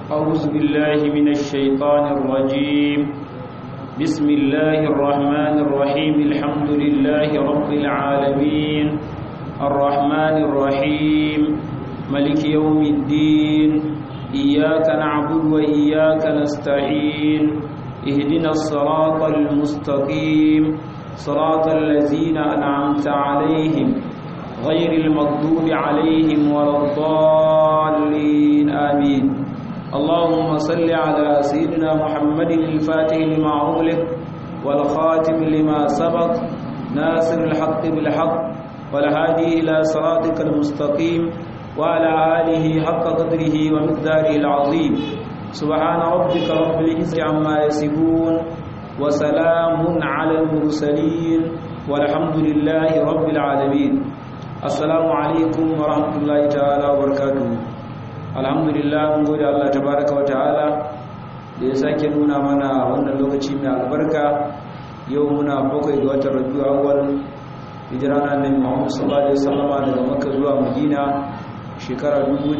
أعوذ بالله من الشيطان الرجيم بسم الله الرحمن الرحيم الحمد لله رب العالمين الرحمن الرحيم ملك يوم الدين إياك نعبد وإياك نستعين اهدنا الصراط المستقيم صراط الذين أنعمت عليهم غير المغضوب عليهم ولا الضالين آمين اللهم صل على سيدنا محمد الفاتح لما أغلق والخاتم لما سبق ناصر الحق بالحق والهادي إلى صراطك المستقيم وعلى آله حق قدره ومقداره العظيم سبحان ربك رب العزة عما يصفون وسلام على المرسلين والحمد لله رب العالمين assalamu alaikum wa rahmatullahi ta'ala wa barakatuhu alhamdulillah mun gode Allah tabaraka wa ta'ala da ya sake nuna mana wannan lokaci mai albarka yau muna bakwai ga watan rabiu awwal hijira na annabi Muhammad sallallahu alaihi wasallam daga Makka zuwa Madina shekara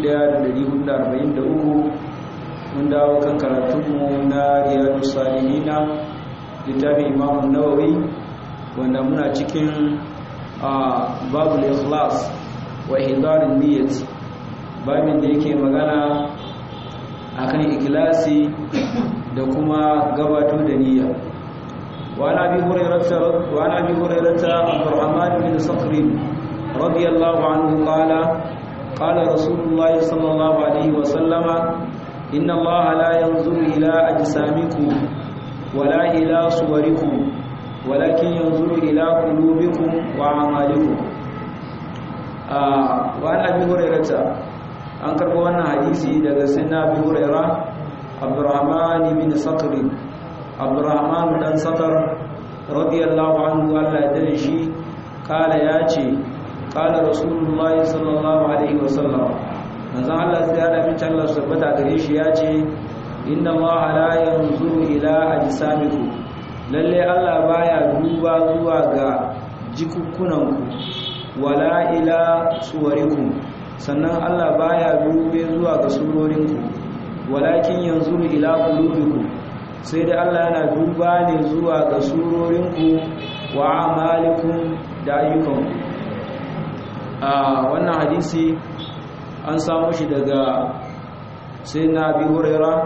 1443 mun dawo kan karatunmu na Riyadus Salihin littafin Imam Nawawi wanda muna cikin babu ikhlas wa hidarin niyyat babin da yake magana akan ikhlasi da kuma gabato da niyya wa nabi hurairata wa nabi hurairata abdurrahman bin sakhr radiyallahu anhu qala qala rasulullah sallallahu alaihi wa sallama inna allaha la yanzuru ila ajsamikum wala ila suwarikum ولكن ينظر إلى قلوبكم وأعمالكم وعن أبي هريرة an karɓo wannan hadisi daga sinna abi huraira abdurrahman bin sakr abdurrahman dan sakar radiyallahu anhu Allah ya dade shi kala ya ce kala rasulullahi sallallahu alaihi wasallam manzon Allah sai ya dafi Allah subhanahu gare shi ya ce inna Allah la yanzuru ila ajsamikum lalle Allah baya duba zuwa ga jikukkunanku wala ila suwarikum sannan Allah baya dube zuwa ga surorinku walakin yanzu ila qulubikum sai dai Allah yana duba ne zuwa ga surorinku wa amalikum da ayyukanku a wannan hadisi an samu shi daga sayyidina Abi Hurairah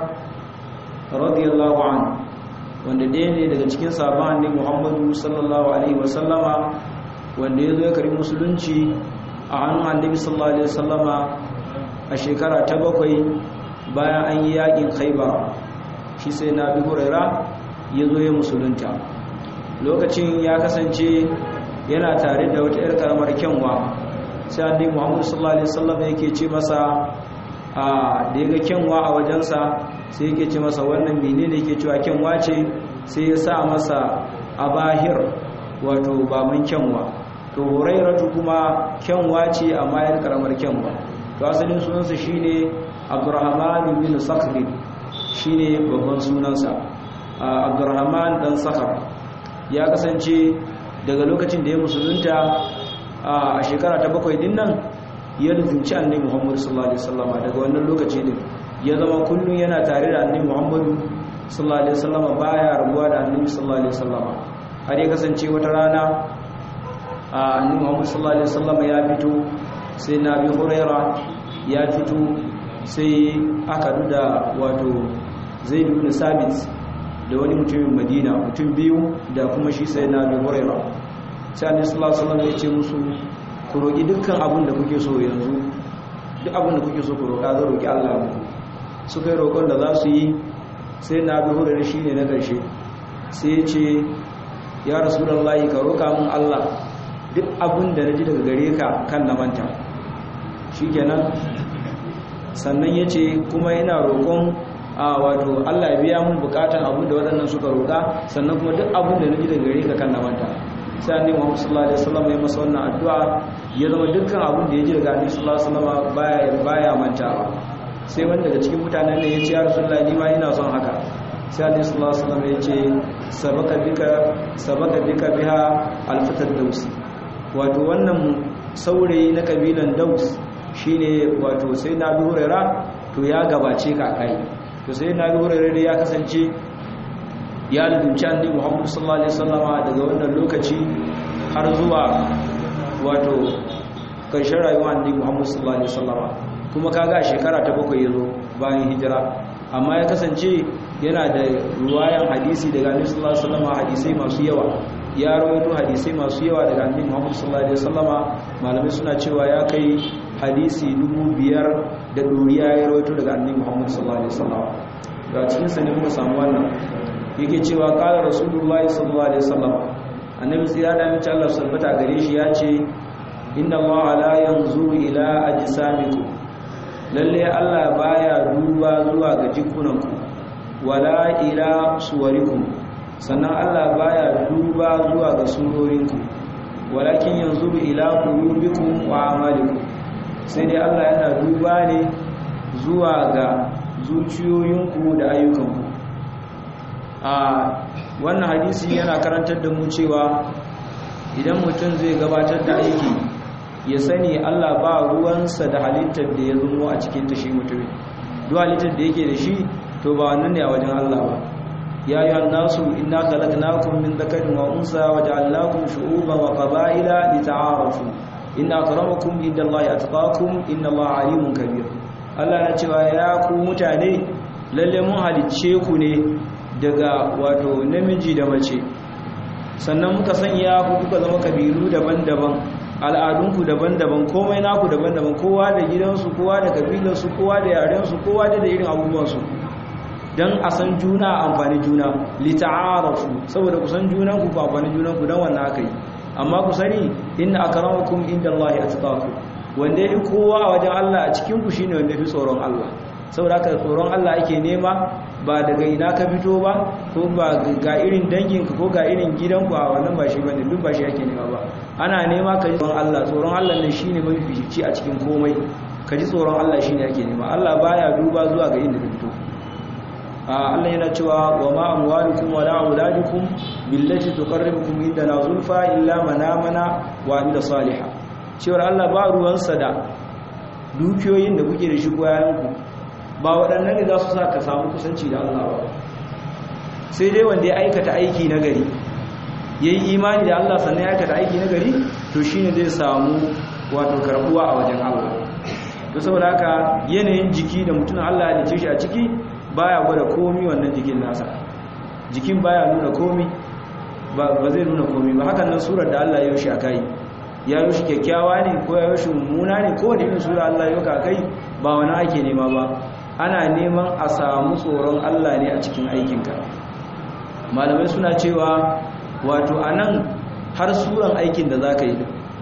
radiyallahu anhu wanda ɗaya ne daga cikin sabon annabi Muhammadu sallallahu alaihi wasallama wanda ya zo ya karbi musulunci a hannun annabi sallallahu alaihi wasallama a shekara ta bakwai bayan an yi yakin Khaibar shi sai na bi Huraira ya zo ya musulunta lokacin ya kasance yana tare da wata yar karamar kyanwa sai annabi Muhammadu sallallahu alaihi wasallama yake ce masa a da ya ga kyanwa a wajensa sai yake ce masa wannan menene yake cewa kyanwa ce sai ya sa masa abahir wato baban kyanwa to hurairatu kuma kyanwa ce amma yar karamar kyanwa to asalin sunansa shine abdurrahman bin sakhr shine babban sunansa abdurrahman dan sakhr ya kasance daga lokacin da ya musulunta a shekara ta bakwai din nan ya rubuci annabi Muhammad sallallahu alaihi wasallam daga wannan lokaci din ya zama kullum yana tare da annabi Muhammadu sallallahu alaihi wasallam baya rabuwa da annabi sallallahu alaihi wasallam har ya kasance wata rana annabi Muhammad sallallahu alaihi wasallam ya fito sai Nabi Huraira ya fito sai aka duda wato Zaid ibn Sabit da wani mutumin Madina mutum biyu da kuma shi sai Nabi Huraira sai annabi sallallahu alaihi wasallam ya ce musu ku roki dukkan abin da kuke so yanzu duk abin da kuke so ku roka zan roki Allah muku suka yi roƙon da za su yi sai na bi hurari shi ne na ƙarshe sai ce ya rasu da Allah ka roƙa mun Allah duk abin da na ji daga gare ka kan na manta shi kenan sannan ya ce kuma yana roƙon a wato Allah biya mun bukatan abin da waɗannan suka roƙa sannan kuma duk abin da na ji daga gare ka kan na manta sai annabi Muhammad sallallahu alaihi wasallam ya masa wannan addu'a ya zama dukkan abin da ya ji daga annabi sallallahu alaihi wasallam baya baya mantawa sai wanda daga cikin mutanen ne ya ce ya rasulullahi ni ma ina son haka sai annabi sallallahu alaihi wasallam ya ce sabaka bika sabaka bika biha alfatar dausi wato wannan saurayi na kabilan daus shine wato sai na bi hurera to ya gabace ka kai to sai na ga wurin ya kasance ya lubunci annabi Muhammad sallallahu alaihi wasallama daga wannan lokaci har zuwa wato karshen rayuwar annabi Muhammad sallallahu alaihi wasallama kuma kaga a shekara ta bakwai yazo bayan hijira amma ya kasance yana da ruwayan hadisi daga annabi sallallahu alaihi wasallama hadisai masu yawa ya rawaito hadisai masu yawa daga annabi Muhammad sallallahu alaihi wasallama malamai suna cewa ya kai hadisi dubu biyar da doriya ya rawaito daga annabi Muhammad sallallahu alaihi wasallama ga cikin sa ne muka samu wannan yake cewa qala rasulullahi sallallahu alaihi wasallama annabi tsira da mace Allah sabbata gare shi ya ce inna allaha la yanzuru ila ajsamikum lalle Allah baya duba zuwa ga jikunanku wala ila suwarikum sannan Allah baya duba zuwa ga surorinku walakin yanzuru ila qulubikum wa amalikum sai dai Allah yana duba ne zuwa ga zuciyoyinku da ayyukanku a wannan hadisi yana karantar da mu cewa idan mutum zai gabatar da aiki ya sani Allah ba ruwansa da halittar da ya zumo a cikin ta shi mutum duk halittar da yake da shi to ba wannan ne a wajen Allah ba ya yi nasu inna khalaqnakum min dhakarin wa unsa wa ja'alnakum shu'uban wa qaba'ila lita'arafu inna akramakum indallahi atqakum innallaha alimun kabir Allah ya cewa ya ku mutane lalle mun halicce ku ne daga wato namiji da mace sannan muka sanya ku kuka zama kabilu daban-daban al'adunku daban-daban komai naku daban-daban kowa da gidansu kowa da kabilarsu kowa da yarensu kowa da irin abubuwansu don a san juna amfani juna lita'arafu saboda ku san junanku ku amfani junanku don wannan aka yi amma ku sani inna akramakum indallahi atqakum wanda yafi kowa a wajen Allah a cikin ku shine wanda yafi tsoron Allah saboda haka tsoron Allah ake nema ba daga ina ka fito ba ko ba ga irin danginka ko ga irin gidanku a wannan ba shi bane duk ba shi ake nema ba ana nema ka ji tsoron Allah tsoron Allah ne shine mafifici a cikin komai ka ji tsoron Allah shine ake nema Allah baya duba zuwa ga inda ka fito Allah yana cewa wa ma amwalukum wala auladukum billati tuqarribukum indana zulfa illa man amana wa amila salihah cewa Allah ba ruwansa da dukiyoyin da kuke da shi ko yayanku ba waɗannan ne za su sa ka samu kusanci da Allah ba sai dai wanda ya aikata aiki na gari ya yi imani da Allah sannan ya aikata aiki na gari to shi ne zai samu wato karbuwa a wajen Allah to saboda haka yanayin jiki da mutum Allah ya dace shi a ciki baya gwada komi wannan jikin nasa jikin baya nuna komi ba zai nuna komi ba hakan nan surar da Allah ya yi shi a kai ya yi shi kyakkyawa ne ko ya yi shi mummuna ne ko wani irin sura Allah ya yi ka kai ba wani ake nema ba ana neman a samu tsoron Allah ne a cikin aikinka malamai suna cewa wato a nan har suran aikin da za ka yi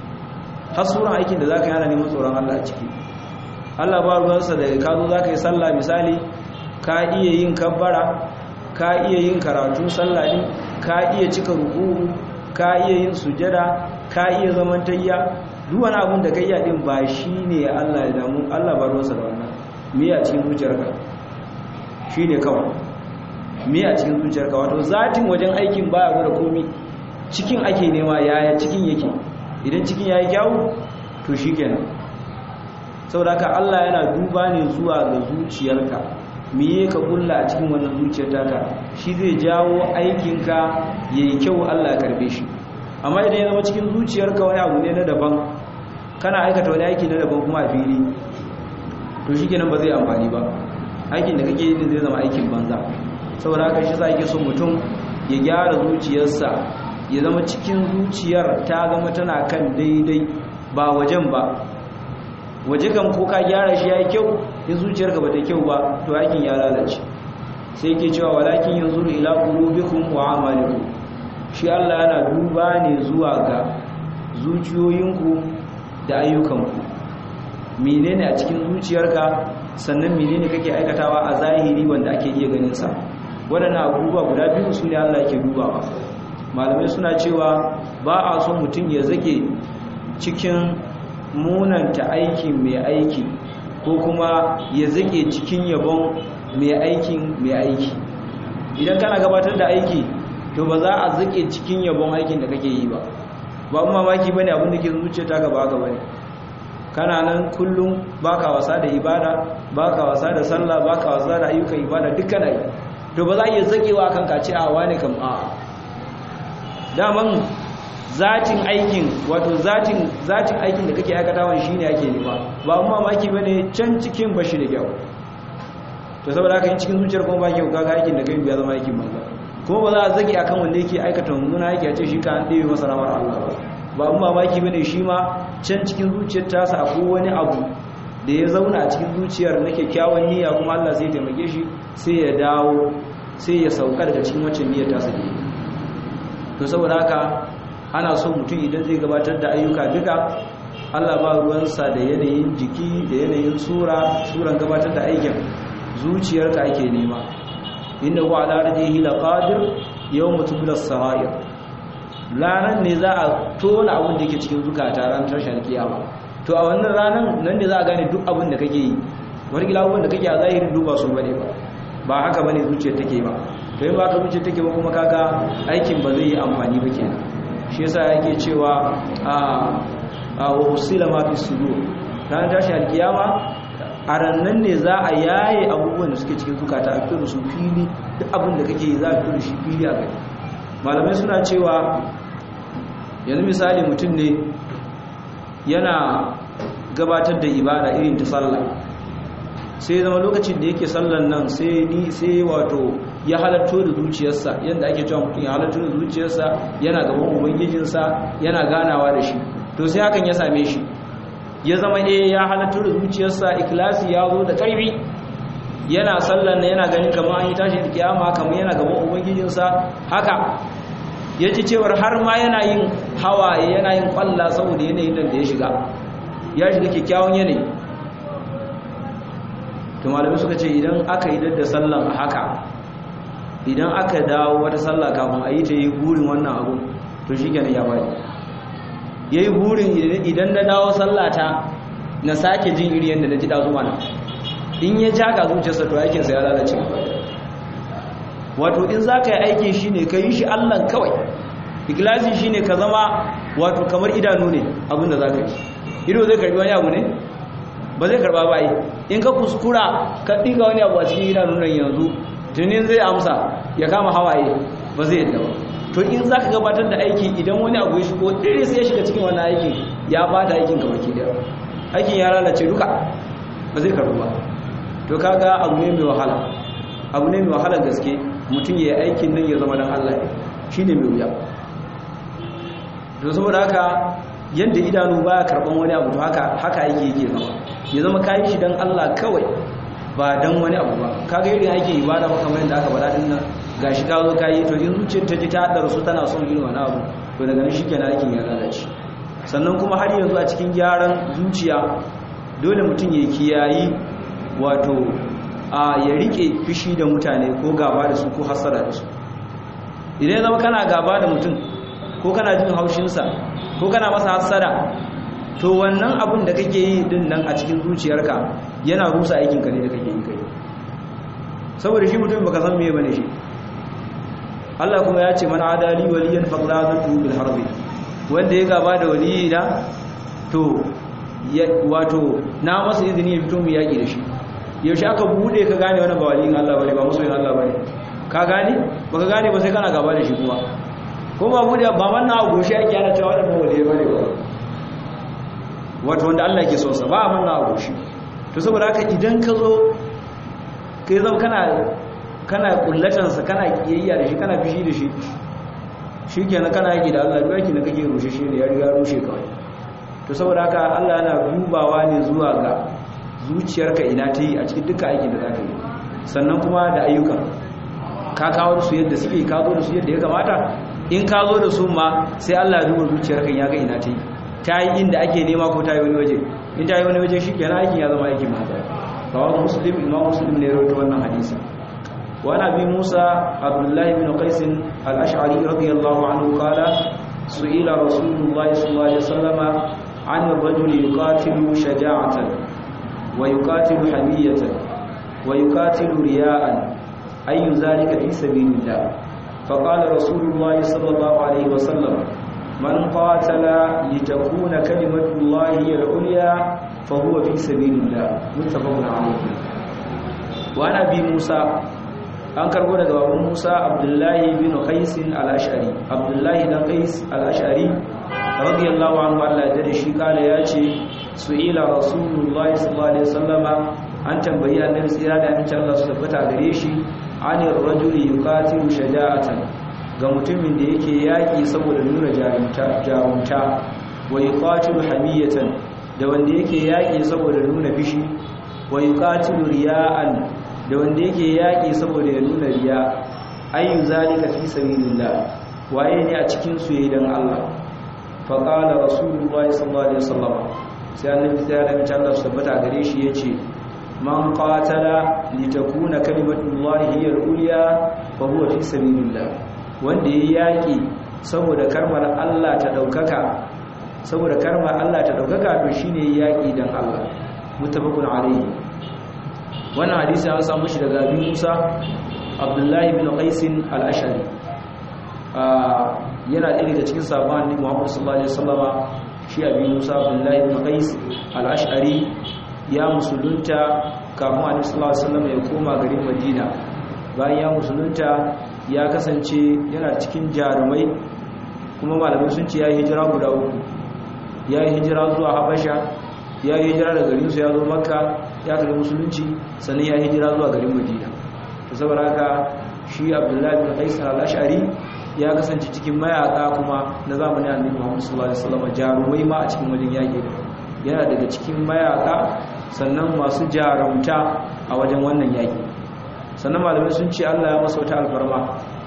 har suran aikin da za ka yi ana neman tsoron Allah a ciki Allah ba ruwansa da ka zo za ka yi sallah misali ka iya yin kabbara ka iya yin karatun sallah din ka iya cika ruku'u ka iya yin sujada ka iya zaman tayya duk wani abin da ka iya din ba shine Allah ya damu Allah ba ruwansa da wannan me a cikin zuciyarka shine kawai me a cikin zuciyarka wato zatin wajen aikin baya gwada komi cikin ake nema yaya cikin yake idan cikin yayi kyawu to shikenan saboda haka Allah yana duba ne zuwa ga zuciyarka miye ka kulla a cikin wannan zuciyar taka shi zai jawo aikinka yayi kyau Allah ya karbe shi amma idan ya zama cikin zuciyarka wani abu ne na daban kana aikata wani aiki na daban kuma a fili to shikenan ba zai amfani ba aikin da kake yi zai zama aikin banza saboda haka shi sa yake so mutum ya gyara zuciyarsa ya zama cikin zuciyar ta zama tana kan daidai ba wajen ba waje kan ko ka gyara shi yayi kyau in zuciyarka ba ta kyau ba to aikin ya lalace sai yake cewa walakin yanzuru ila qulubikum wa amalikum shi Allah yana duba ne zuwa ga zuciyoyinku da ayyukanku menene a cikin zuciyarka sannan menene kake aikatawa a zahiri wanda ake iya ganin sa waɗannan abubuwa guda biyu su ne Allah ke dubawa malamai suna cewa ba a so mutum ya zage cikin munanta aikin mai aiki ko kuma ya zage cikin yabon mai aikin mai aiki idan kana gabatar da aiki to ba za a zage cikin yabon aikin da kake yi ba ba mamaki bane abin da ke zuciya ta gaba haka bane kana nan kullum baka wasa da ibada baka wasa da sallah baka wasa da ayyukan ibada dukkan ai to ba za a iya zakewa kan ka ce a wane kam a daman zatin aikin wato zatin zatin aikin da kake aikatawan shine ake nema ba amma mamaki bane can cikin bashi da kyau to saboda haka yin cikin zuciyar kuma ba kyau kaga aikin da kai ya zama aikin banza kuma ba za a zage akan wanda yake aikata mummuna yake a ce shi ka an ɗebe masa ramar Allah ba ba amma mamaki bane shi ma can cikin zuciyar tasa akwai wani abu da ya zauna a cikin zuciyar na kyakkyawan niyya kuma Allah zai taimake shi sai ya dawo sai ya sauka daga cikin waccan niyyar tasa ne to saboda haka ana so mutum idan zai gabatar da ayyuka duka Allah ba ruwansa da yanayin jiki da yanayin sura suran gabatar da aikin zuciyarka ake nema inda wa ala radihi laqadir yawm tubla sarair lanan ne za a tona abin da yake cikin zukata ran tashar kiyama to a wannan ranan nan ne za a gane duk abin da kake yi wani gila abin da kake a zahirin duba su bane ba ba haka bane zuciyar take ba to in ba ka zuciyar take ba kuma kaga aikin ba zai yi amfani ba kenan shi yasa yake cewa a a wasila ma fi sudur ran tashi alkiyama a rannan ne za a yaye abubuwan da suke cikin zukata a fito da su fili duk abin da kake yi za a fito da shi fili a gani malamai suna cewa yanzu misali mutum ne yana gabatar da ibada irin ta sallah sai zama lokacin da yake sallan nan sai ni sai wato ya halatto da zuciyarsa yadda ake cewa mutum ya halatto da zuciyarsa yana gaban ubangijinsa yana ganawa da shi to sai hakan ya same shi ya zama eh ya halatto da zuciyarsa ikhlasi ya zo da karfi yana sallan nan yana ganin kamar an yi tashi da kiyama kamar yana gaban ubangijinsa haka ya ci cewar har ma yana yin hawaye yana yin kwalla saboda yanayin nan da ya shiga ya shiga kyakkyawan yanayi to malamai suka ce idan aka yi da sallan a haka idan aka dawo wata sallah kafin a yi ta yi burin wannan abu to shi kenan ya bari ya yi burin idan na dawo sallata na sake jin iri yadda na ji ɗazu mana in ya ja ga zuciyarsa to aikinsa ya lalace wato in za ka yi aiki shi ne ka yi shi allan kawai ikilasi shi ne ka zama wato kamar idanu ne abinda za ka yi ido zai karbi wani abu ne ba zai karba ba yi in ka kuskura ka ɗiga wani abu a cikin idanu nan yanzu tunin zai amsa ya kama hawaye ba zai yadda ba to in za ka gabatar da aiki idan wani abu ya shigo ɗire sai ya shiga cikin wani aikin ya bata aikin ka baki daya aikin ya lalace duka ba zai karbu ba to kaga abu ne mai wahala abu ne mai wahala gaske mutum ya yi aikin nan ya zama dan Allah shi ne mai wuya to saboda haka yadda idanu baya karban wani abu to haka haka aiki yake zama ya zama kayi shi dan Allah kawai ba dan wani abu ba kaga irin aikin ibada ba kamar yadda aka faɗa din nan gashi ka zo kayi to in zuciyar ta ji ta haddara su tana son irin wani abu to daga nan shikenan aikin ya lalace sannan kuma har yanzu a cikin gyaran zuciya dole mutum ya kiyayi wato a ya rike fishi da mutane ko gaba da su ko hasara da su idan zama kana gaba da mutum ko kana jin haushinsa ko kana masa hasara to wannan abun da kake yi din nan a cikin zuciyarka yana rusa aikinka ne da kake yi kai saboda shi mutum baka san meye bane shi Allah kuma ya ce man adali waliyan faqlazatu bil harbi wanda ya gaba da waliyi na to wato na masa izini ya fito mu yaki da shi yaushe aka bude ka gane wannan ba waliyin Allah bane ba musulmin Allah bane ka gane baka gane ba sai kana gaba da shi kuma ko ba bude ba manna a goshi ake yana cewa wannan waliyai bane ba wato wanda Allah ke so sa ba manna a goshi to saboda haka idan ka zo kai zama kana kana kullatan sa kana kiyayya da shi kana fishi da shi shikenan kana yaki da Allah duk yaki da kake rushe shi ne ya riga rushe kawai to saboda haka Allah yana dubawa ne zuwa ga zuciyarka ina ta yi a cikin duka aikin da za ka yi sannan kuma da ayyuka ka kawo su yadda suke ka zo da su yadda ya kamata in ka zo da su ma sai Allah ya duba zuciyarka ya ga ina ta yi ta yi inda ake nema ko ta yi wani waje in ta yi wani waje shi kenan aikin ya zama aikin mata kawai muslim imam muslim ne rawaito wannan hadisi wa nabi musa abdullahi bin qais al-ash'ari radiyallahu anhu qala su'ila rasulullahi sallallahu alaihi wasallama عن الرجل يقاتل شجاعة ويقاتل حمية ويقاتل رياء أي ذلك في سبيل الله فقال رسول الله صلى الله عليه وسلم من قاتل لتكون كلمة الله هي العليا fa huwa fi sabilillah muttafaqun alayhi wa nabi Musa an karbo daga baban Musa Abdullahi bin Qais al-Ash'ari Abdullahi dan Qais al-Ash'ari radiyallahu anhu Allah ya shi kala yace su'ila rasulullahi sallallahu alaihi wasallama an tambayi annabi tsira da amincin Allah su tabbata gare shi anir rajuli yuqatilu shaja'atan ga mutumin da yake yaki saboda nuna jarumta jarumta wa yuqatilu hamiyatan da wanda yake yaki saboda nuna fishi wa yuqatilu riya'an da wanda yake yaki saboda ya nuna riya ayu zalika fi sabilillah waye ne a cikin su yayin dan Allah fa qala rasulullahi sallallahu alaihi wasallam sai annabi sai da mace Allah tabbata gare shi yace man qatala litakuna kalimatullahi hiya al-ulya fa huwa fi sabilillah wanda yayi yaki saboda karmar Allah ta daukaka saboda karmar Allah ta daukaka to shine yaki dan Allah muttafaqun alayhi wannan hadisi an samu shi daga Abi Musa Abdullahi bin Qais al-Ashari yana ɗaya daga cikin sabon annabi Muhammad sallallahu alaihi wasallama shi Abi Musa Abdullahi bin Qais al-Ash'ari ya musulunta kafin annabi sallallahu alaihi wasallam ya koma garin Madina bayan ya musulunta ya kasance yana cikin jarumai kuma malamai sun ce ya yi hijira guda uku ya yi hijira zuwa Habasha ya yi hijira daga garin su ya zo Makka ya karbi musulunci sannan ya yi hijira zuwa garin Madina to saboda haka shi Abdullahi bin Qais al-Ash'ari ya kasance cikin mayaka kuma na zamanin annabi Muhammad sallallahu alaihi wasallam jarumai ma a cikin wajen yaki yana daga cikin mayaka sannan masu jarumta a wajen wannan yaki sannan malamai sun ce Allah ya masa wata alfarma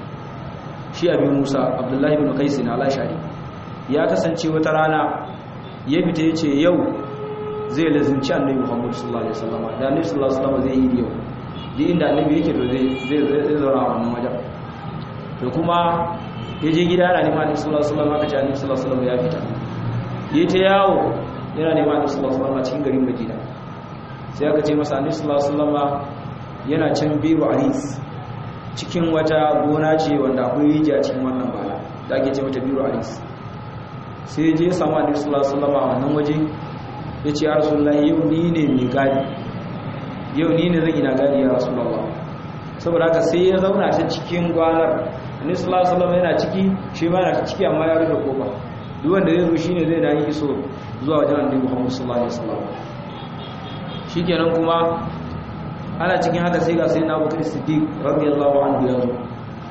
shi abi Musa Abdullahi ibn Qais na al-Ashari ya kasance wata rana ya fita yace yau zai lazimci annabi Muhammad sallallahu alaihi wasallam da annabi sallallahu alaihi wasallam zai yi yau duk inda annabi yake to zai zai zai zauna a wannan wajen to kuma ya je gida yana neman annabi sallallahu alaihi wasallam aka ce annabi sallallahu alaihi wasallam ya fita yayi ta yawo yana neman annabi sallallahu alaihi wasallam cikin garin Madina sai aka ce masa annabi sallallahu alaihi wasallam yana can biru aris cikin wata gona ce wanda akwai rijiya cikin wannan bala da ake ce mata biru aris sai je ya samu annabi sallallahu alaihi wasallam a wannan waje ya ce ya rasulullahi yau ni ne mai gadi yau ni ne zan ina gadi ya rasulullah saboda haka sai ya zauna ta cikin gwanar annabi sallallahu alaihi wasallam yana ciki shi ma yana ciki amma ya rufe kofa duk wanda zai zo shine zai na yi iso zuwa wajen annabi Muhammad sallallahu alaihi wasallam shikenan kuma ana cikin haka sai ga sai na Abubakar Siddiq radiyallahu anhu ya zo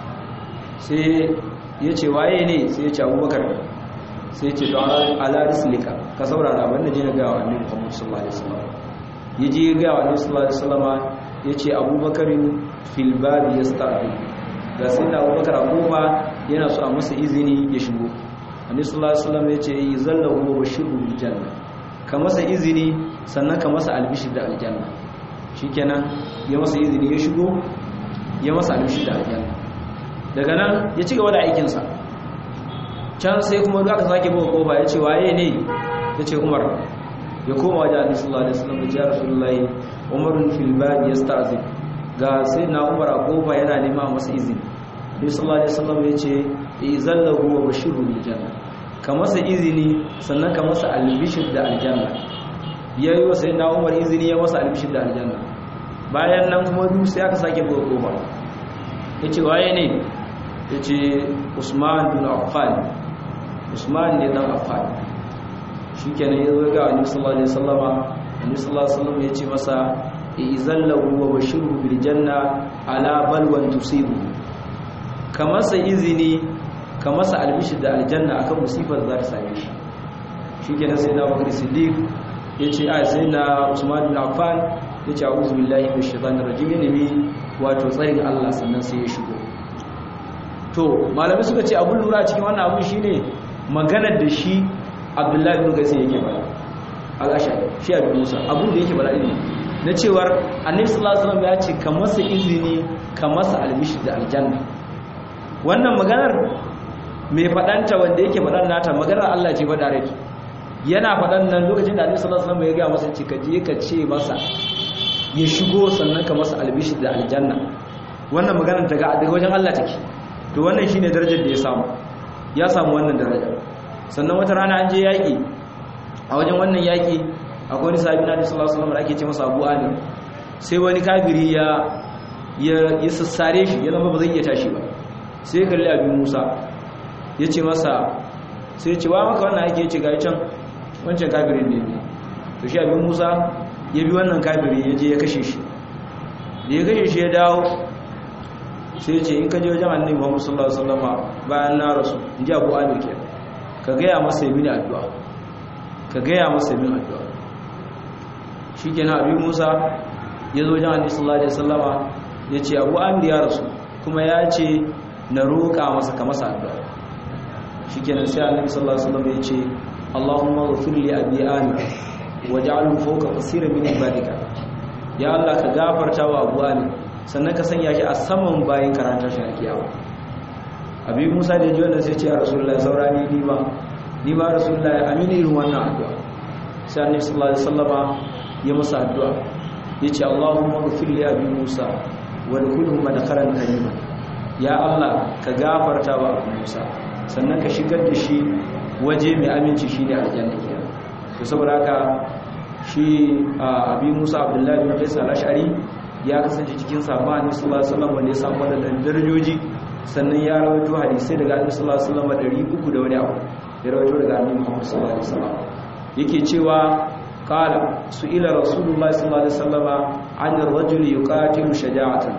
sai ya ce waye ne sai ya ce Abubakar sai ya ce to ala rislika ka saurara abin da je na ga annabi Muhammad sallallahu alaihi wasallam yaje ga annabi sallallahu alaihi wasallam yace Abubakar fil babi yasta'di ga sai da Abubakar a kofa yana so a masa izini ya shigo annabi sallallahu alaihi wasallam yace yuzallahu wa bashiru bil janna ka masa izini sannan ka masa albishir da aljanna shikenan ya masa izini ya shigo ya masa albishir da aljanna daga nan ya ci gaba da aikin sa can sai kuma aka sake bawa kofa yace waye ne yace Umar ya koma wajen annabi sallallahu alaihi wasallam ya rasulullahi umarun fil bab yasta'zin ga sai na Umar a kofa yana nema masa izini annabi sallallahu alaihi wasallam yace izallahu wa bashiru bil janna ka masa izini sannan ka masa albishir da aljanna ya yi wa sai na umar izini ya masa albishir da aljanna bayan nan kuma duk sai aka sake buga kofa ya ce waye ne ya ce usman bin affan usman ne dan affan shi kenan ya zo ga wani sallallahu alaihi wasallama wani sallallahu alaihi wasallam ya ce masa izallahu wa bashiru bil janna ala balwan tusibu ka masa izini ka masa albishir da aljanna akan musifar za ta same shi shi kenan sai na bakar siddiq ya ce a sai na usman bin affan ya ce a'udhu billahi minash shaitanir rajim ya nemi wato tsayin Allah sannan sai ya shigo to malamai suka ce abun lura cikin wannan abun shine maganar da shi abdullahi bin gasi yake bada al-ashari shi abin musa abun da yake bada ne na cewar annabi sallallahu alaihi wasallam ya ce ka masa izini ka masa albishir da aljanna wannan maganar mai faɗanta wanda yake faɗan nata maganar Allah ce faɗa rai yana faɗan nan lokacin da Annabi sallallahu alaihi wasallam ya ga masa ce ka je ka ce masa ya shigo sannan ka masa albishir da aljanna wannan maganar daga daga wajen Allah take to wannan shine darajar da ya samu ya samu wannan daraja sannan wata rana an je yaki a wajen wannan yaki akwai wani sahabi na sallallahu alaihi wasallam da ake ce masa Abu Ali sai wani kafiri ya ya sassare shi ya zama ba zai iya tashi ba sai kalli abin Musa ya ce masa sai ce wa maka wannan ake ce ga can wancan kafirin ne to shi abin Musa ya bi wannan kafiri ya je ya kashe shi da ya kashe shi ya dawo sai ce in ka je wajen annabi Muhammad sallallahu alaihi wasallam bayan na rasu in ji Abu Ali ke ka gaya masa yi mini addu'a ka gaya masa yi mini addu'a shikenan abin Musa ya zo wajen annabi sallallahu alaihi wasallama ya ce Abu Amir ya rasu kuma ya ce na roƙa masa ka masa addu'a shikenan sai annabi sallallahu alaihi wasallam ya ce Allahumma ghfir li abi Amir waj'alhu fawqa qasirin min ibadika ya Allah ka gafarta wa Abu Amir sannan ka sanya shi a saman bayan karanta shi a kiyawa abi musa da ji wannan sai ce a rasulullah saurani ni ba ni ba rasulullah amini irin wannan addu'a sai annabi sallallahu alaihi wasallama ya masa addu'a yace allahumma ighfir li abi musa wa dkhulhu madkhalan karima ya allah ka gafarta wa abu musa sannan ka shigar da shi waje mai aminci shine aljanna kenan to saboda haka shi abi musa abdullahi bin qais al-ash'ari ya kasance cikin sabani sallallahu alaihi wasallam wanda ya samu wadannan darajoji sannan ya rawaito hadisi daga annabi sallallahu alaihi wasallam 300 da wani abu ya rawaito daga annabi Muhammad sallallahu alaihi wasallam yake cewa qala su'ila rasulullahi sallallahu alaihi wasallam an ar-rajul yuqatilu shaja'atan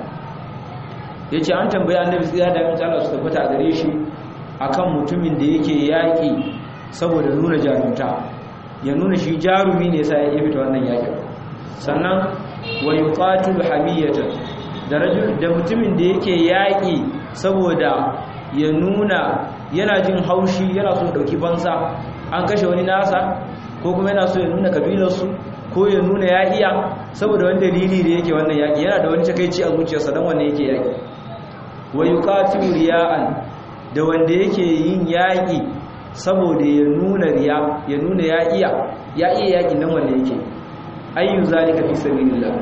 yace an tambaye annabi sai da mutum Allah su tabbata gare shi akan mutumin da yake yaki saboda nuna jarumta ya nuna shi jarumi ne sai ya fita wannan yakin sannan wa yuqatilu hamiyatan da rajul da mutumin da yake yaki saboda ya nuna yana jin haushi yana so dauki bansa an kashe wani nasa ko kuma yana so ya nuna kabilarsu ko ya nuna ya iya saboda wani dalili da yake wannan yaki yana da wani takeici a zuciyarsa dan wanda yake yaki wa yuqatilu riya'an da wanda yake yin yaki saboda ya nuna riya ya nuna ya iya ya iya yakin nan wanda yake ayyu zalika fi sabilillah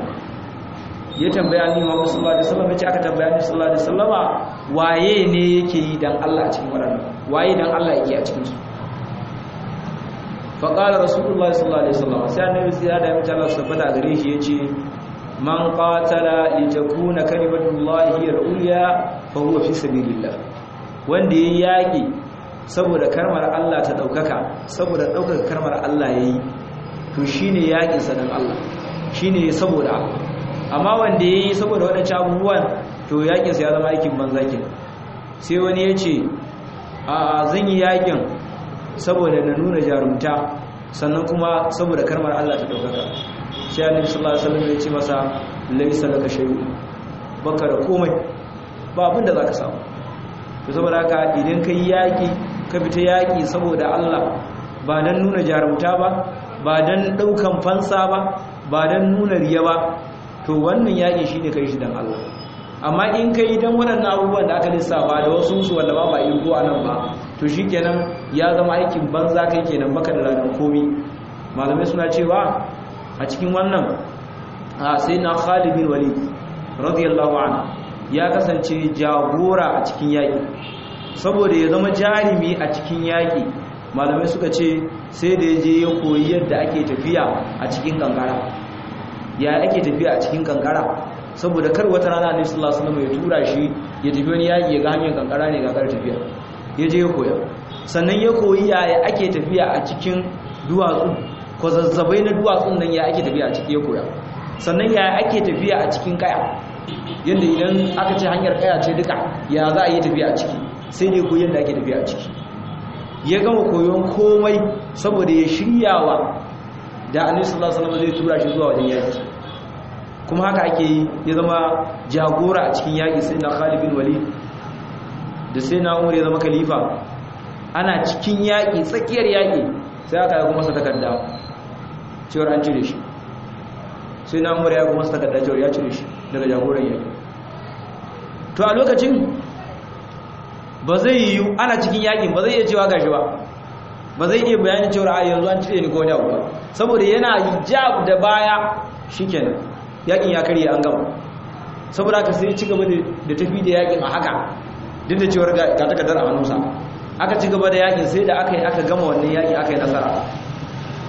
ya tambaya ni Muhammad sallallahu alaihi wasallam yace aka tambaya ni sallallahu alaihi wasallama waye ne yake yi dan Allah a cikin wannan waye dan Allah yake a cikin su fa qala rasulullahi sallallahu alaihi wasallam sai annabi sai da mutum Allah subhanahu gare shi yace man qatala li takuna kalimatullahi al-ulya fa huwa fi sabilillah wanda yayi yaki saboda karmar Allah ta daukaka saboda daukaka karmar Allah yayi to shine yakin sa dan Allah shine saboda amma wanda yayi saboda wadannan abubuwan to yakin sa ya zama aikin banza kenan sai wani yace a zan yi yakin saboda na nuna jarumta sannan kuma saboda karmar Allah ta daukaka sai annabi sallallahu alaihi wasallam ya ce masa laysa laka shay'un baka da komai ba abin da zaka samu to saboda haka idan kai yaki ka fita yaki saboda Allah ba dan nuna jarumta ba ba dan daukan fansa ba ba dan nuna riya ba to wannan yaki shine kai shi dan Allah amma in kai dan waɗannan abubuwan da aka lissafa da wasu su wanda ba ba irgo anan ba to shikenan ya zama aikin banza kai kenan baka da ladan komi malamai suna cewa a cikin wannan sai na Khalid bin Walid radiyallahu anhu ya kasance jagora a cikin yaki saboda ya zama jarimi a cikin yaki malamai suka ce sai da ya je ya koyi yadda ake tafiya a cikin kankara ya ake tafiya a cikin kankara saboda kar wata rana ne sallallahu alaihi wasallam ya tura shi ya tafi wani yaki ya ga hanyar kankara ne ga kar tafiya ya je ya koya sannan ya koyi yaya ake tafiya a cikin duwatsu ko zazzabai na duwatsun nan ya ake tafiya a ciki ya koya sannan yaya ake tafiya a cikin kaya yadda idan aka ce hanyar kaya ce duka ya za a yi tafiya a ciki sai dai koyi yadda ake tafiya a ciki ya gama koyon komai saboda ya shiryawa da annabi sallallahu alaihi wasallam zai tura shi zuwa wajen yaki kuma haka ake yi ya zama jagora a cikin yaki sai na Khalid bin Walid da sai na Umar ya zama khalifa ana cikin yaki tsakiyar yaki sai aka yi masa takarda cewar an cire shi sai na Umar ya kuma masa takarda cewar ya cire shi daga jagoran yaki to a lokacin ba zai yi ana cikin yakin ba zai iya cewa gashi ba ba zai iya bayanin cewa a yanzu an cire ni ko wani abu ba saboda yana jab da baya shikenan yakin ya karye an gama saboda ka sai ci gaba da tafi da yakin a haka duk da cewar ga takardar a hannunsa aka ci gaba da yakin sai da aka yi aka gama wannan yaki aka yi nasara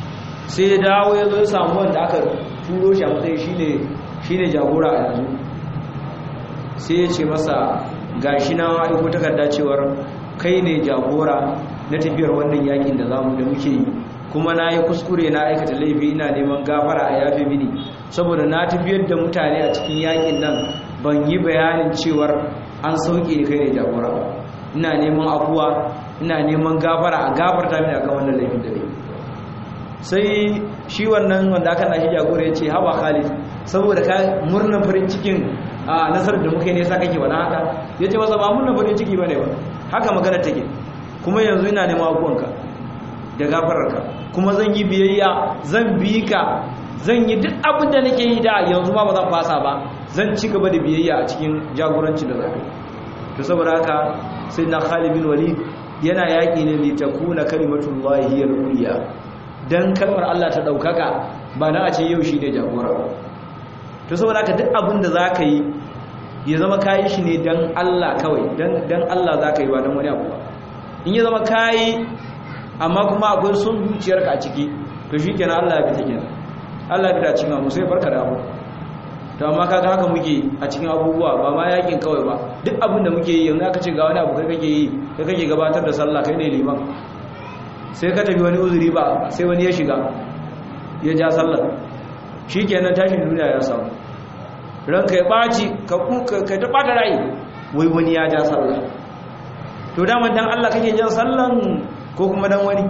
sai ya dawo ya zo ya samu wanda aka turo shi a matsayin shine shine jagora a yanzu sai ya ce masa gashi na aiko takarda cewar kai ne jagora na tafiyar wannan yakin da zamu da muke yi kuma na yi kuskure na aikata laifi ina neman gafara a yafe mini saboda na tafiyar da mutane a cikin yakin nan ban yi bayanin cewar an sauke kai ne jagora ba ina neman afuwa ina neman gafara a gafarta mini akan wannan laifin da ne sai shi wannan wanda aka nashi jagora ya ce hawa khalid saboda ka murnar farin cikin a nasarar da muka yi nesa kake wani haka ya ce masa ba murnar farin ciki ba ne ba haka magana take kuma yanzu ina neman abuwanka da gafararka kuma zan yi biyayya zan bi ka zan yi duk abin da nake yi da yanzu ma ba zan fasa ba zan ci gaba da biyayya a cikin jagoranci da zafi to saboda haka sai na Khalid bin Walid yana yaki ne li takuna kalimatullahi hiya al-ulya dan kalmar Allah ta daukaka ba na a ce yau shine jagora to saboda haka duk abin da zaka yi ya zama kayi shi ne dan Allah kawai dan dan Allah zaka yi ba dan wani abu ba in ya zama kayi amma kuma akwai son zuciyarka a ciki to shikenan Allah ya fita kenan Allah ya fita cikin mu sai barka da abu to amma kaga haka muke a cikin abubuwa ba ma yakin kawai ba duk abin da muke yi yanzu aka ce ga wani abu kai kake yi kai kake gabatar da sallah kai ne liman sai ka tafi wani uzuri ba sai wani ya shiga ya ja sallah shikenan tashin duniya ya samu ranka ya baci ka ka ta bata rai wai wani ya ja sallah to daman dan Allah kake jan sallan ko kuma dan wani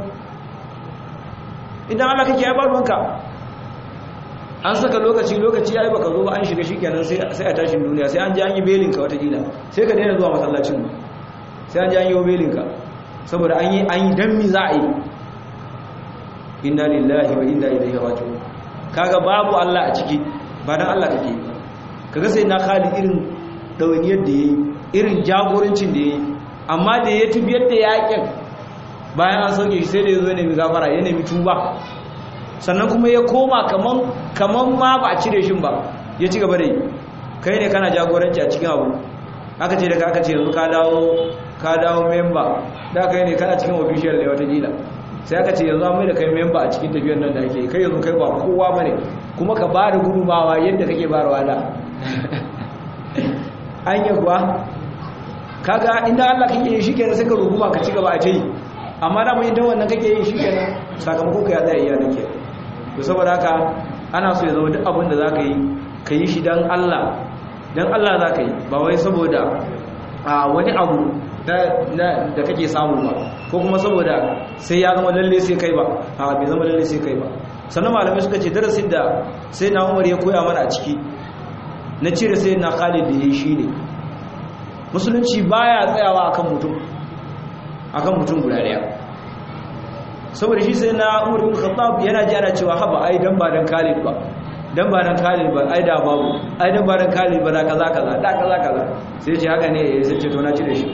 idan Allah kake ya barwanka an saka lokaci lokaci yayi baka zo ba an shiga shikenan sai sai a tashin duniya sai an ji an yi belin ka wata kila sai ka daina zuwa masallacin sai an ji an yi belin ka saboda an yi an yi dan mi za a yi inna lillahi wa inna ilaihi raji'un kaga babu Allah a ciki ba dan Allah kake kaga sai na Khalid irin dawaniyar da yayi irin jagorancin da yayi amma da ya tubiyar da yakin bayan an sauke shi sai da ya zo nemi gafara ya nemi tuba sannan kuma ya koma kaman kaman ma ba a cire shi ba ya ci gaba da yi kai ne kana jagoranci a cikin abu aka ce daga aka ce yanzu ka dawo ka dawo member da kai ne kana cikin official ne wata gila sai aka ce yanzu an mai da kai member a cikin tafiyar nan da ake kai yanzu kai ba kowa bane kuma ka ba da gudumawa yadda kake bayarwa da an yi kuwa kaga inda Allah kake yi shikenan sai ka ruguma ka ci gaba a ce amma da mun idan wannan kake yi shikenan sakamako ka ya tsaya iya nake to saboda haka ana so ya zama duk abin da zaka yi ka yi shi dan Allah dan Allah zaka yi ba wai saboda a wani abu da da kake samu ba ko kuma saboda sai ya zama lalle sai kai ba a bai zama lalle sai kai ba sannan malamai suka ce darasin da sai na Umar ya koya mana a ciki na cire sai na Khalid da yayi shine musulunci baya tsayawa akan mutum akan mutum guda daya saboda shi sai na Umar bin Khattab yana ji ana cewa haba ai dan ba dan Khalid ba dan ba dan Khalid ba ai da babu ai dan ba dan Khalid ba da kaza kaza da kaza kaza sai ce haka ne sai ce to na cire shi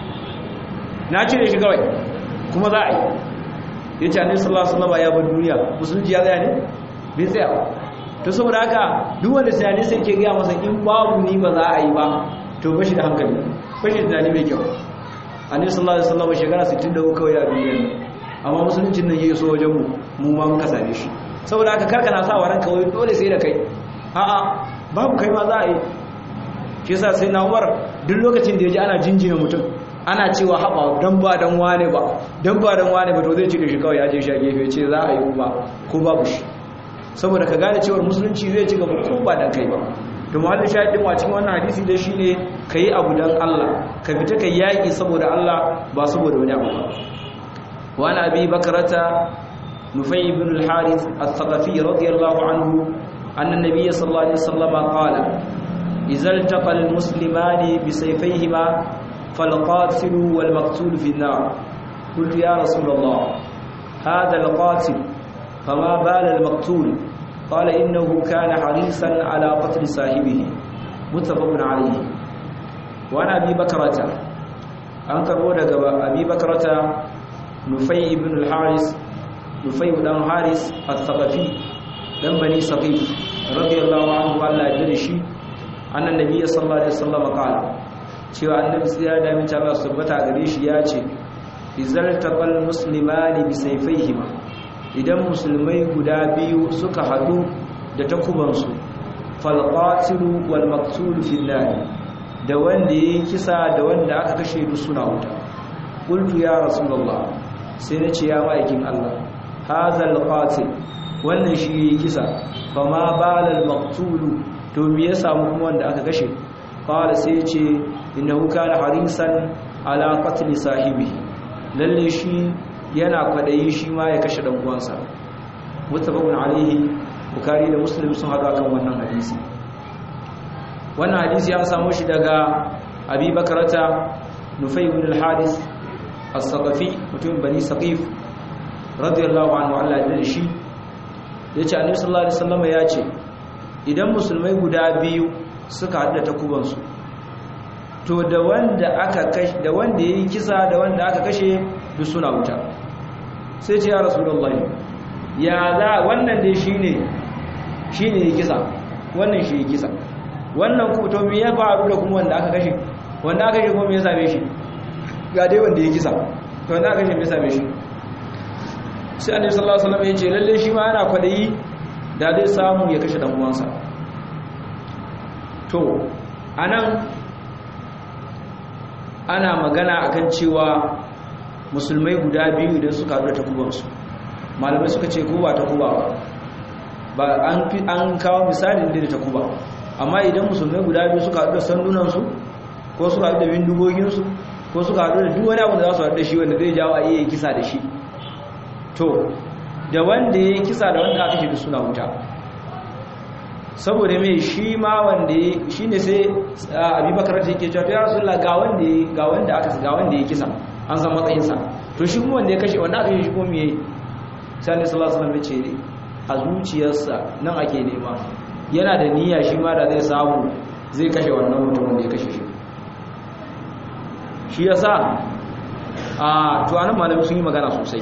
na cire shi kawai kuma za a yi yace annabi sallallahu alaihi wasallam ya bar duniya musulunci ya tsaya ne bai tsaya ba to saboda haka duk wanda sai sai ke ga masa in babu ni ba za a yi ba to bashi da hankali bashi da tunani mai kyau annabi sallallahu alaihi wasallam shekara 63 kawai a duniya amma musuluncin nan yayi so wajen mu mu ma muka same shi saboda haka karka na sa wa ranka wai dole sai da kai a'a babu kai ma za a yi shi yasa sai na Umar duk lokacin da yaji ana jinjina mutum ana cewa haba dan ba dan wane ba dan ba dan wane ba to zai cire shi kawai ya je shi a gefe ce za a yi kuma ko babu shi saboda ka gane cewa musulunci zai ci gaba ko ba dan kai ba to mahallin shahidin wa cikin wannan hadisi dai shine kai abu dan Allah ka fita kai yaki saboda Allah ba saboda wani abu ba wa ana abi bakrata nufay ibn al-harith al-thaqafi radiyallahu anhu anna an-nabiy sallallahu alaihi wasallam qala idza iltaqa al-muslimani bi sayfayhima فالقاتل والمقتول في النار قلت يا رسول الله هذا القاتل فما بال المقتول قال إنه كان حريصا على قتل صاحبه متفق عليه وأنا أبي بكرة أنكر ودك أبي بكرة نفي بن الحارس نفي بن الحارس الثقفي دم بني سقيف رضي الله عنه وعلى يدرشي أن النبي صلى الله عليه وسلم قال cewa annabi sai ya dami ta Allah subhanahu gare shi ya ce izaltaqal muslimani bi sayfayhima idan musulmai guda biyu suka hadu da takubansu falqatilu wal maqtul fi nar da wanda yayi kisa da wanda aka kashe duk suna wuta qultu ya rasulullah sai nace ya ma'aikin Allah hazal qatil wannan shi yayi kisa fama balal maqtul to me ya samu kuma wanda aka kashe qala sai ya ce innahu kana harisan ala qatl sahibihi lalle shi yana kwadayi shi ma ya kashe dan uwansa muttafaqun alaihi bukari da muslim sun hada kan wannan hadisi wannan hadisi an samu shi daga abi bakarata nufai ibn al-hadis as-saqafi mutum bani saqif radiyallahu anhu Allah ya shi yace annabi sallallahu alaihi wasallam ya ce idan musulmai guda biyu suka hada takubansu to da wanda aka kashe da wanda yayi kisa da wanda aka kashe duk suna wuta sai ce ya rasulullahi ya za wannan dai shine shine yayi kisa wannan shi yayi kisa wannan ku to me ya faru da kuma wanda aka kashe wanda aka kashe kuma me ya same shi ga dai wanda yayi kisa to wanda aka kashe me ya same shi sai annabi sallallahu alaihi wasallam ya ce lalle shi ma yana kwadayi da zai samu ya kashe dan uwansa to anan ana magana akan cewa musulmai guda biyu idan suka haɗu da takubansu malamai suka ce ko ba takuba ba ba an fi an kawo misalin da takuba amma idan musulmai guda biyu suka haɗu da sandunansu ko suka haɗu da bindigoginsu ko suka haɗu da duk wani abu da za su haɗu da shi wanda zai jawo a iya kisa da shi to da wanda ya yi kisa da wanda aka shi suna wuta saboda mai shi ma wanda ya shi ne sai abubakar ta yake cewa ya rasu ga wanda ga wanda aka ga wanda ya kisa an san matsayinsa to shi kuma wanda ya kashe wanda aka yi shi kuma me sai ne sallallahu alaihi wasallam ya ce a zuciyarsa nan ake nema yana da niyya shi ma da zai samu zai kashe wannan mutum wanda ya kashe shi shi yasa a to anan malamai sun yi magana sosai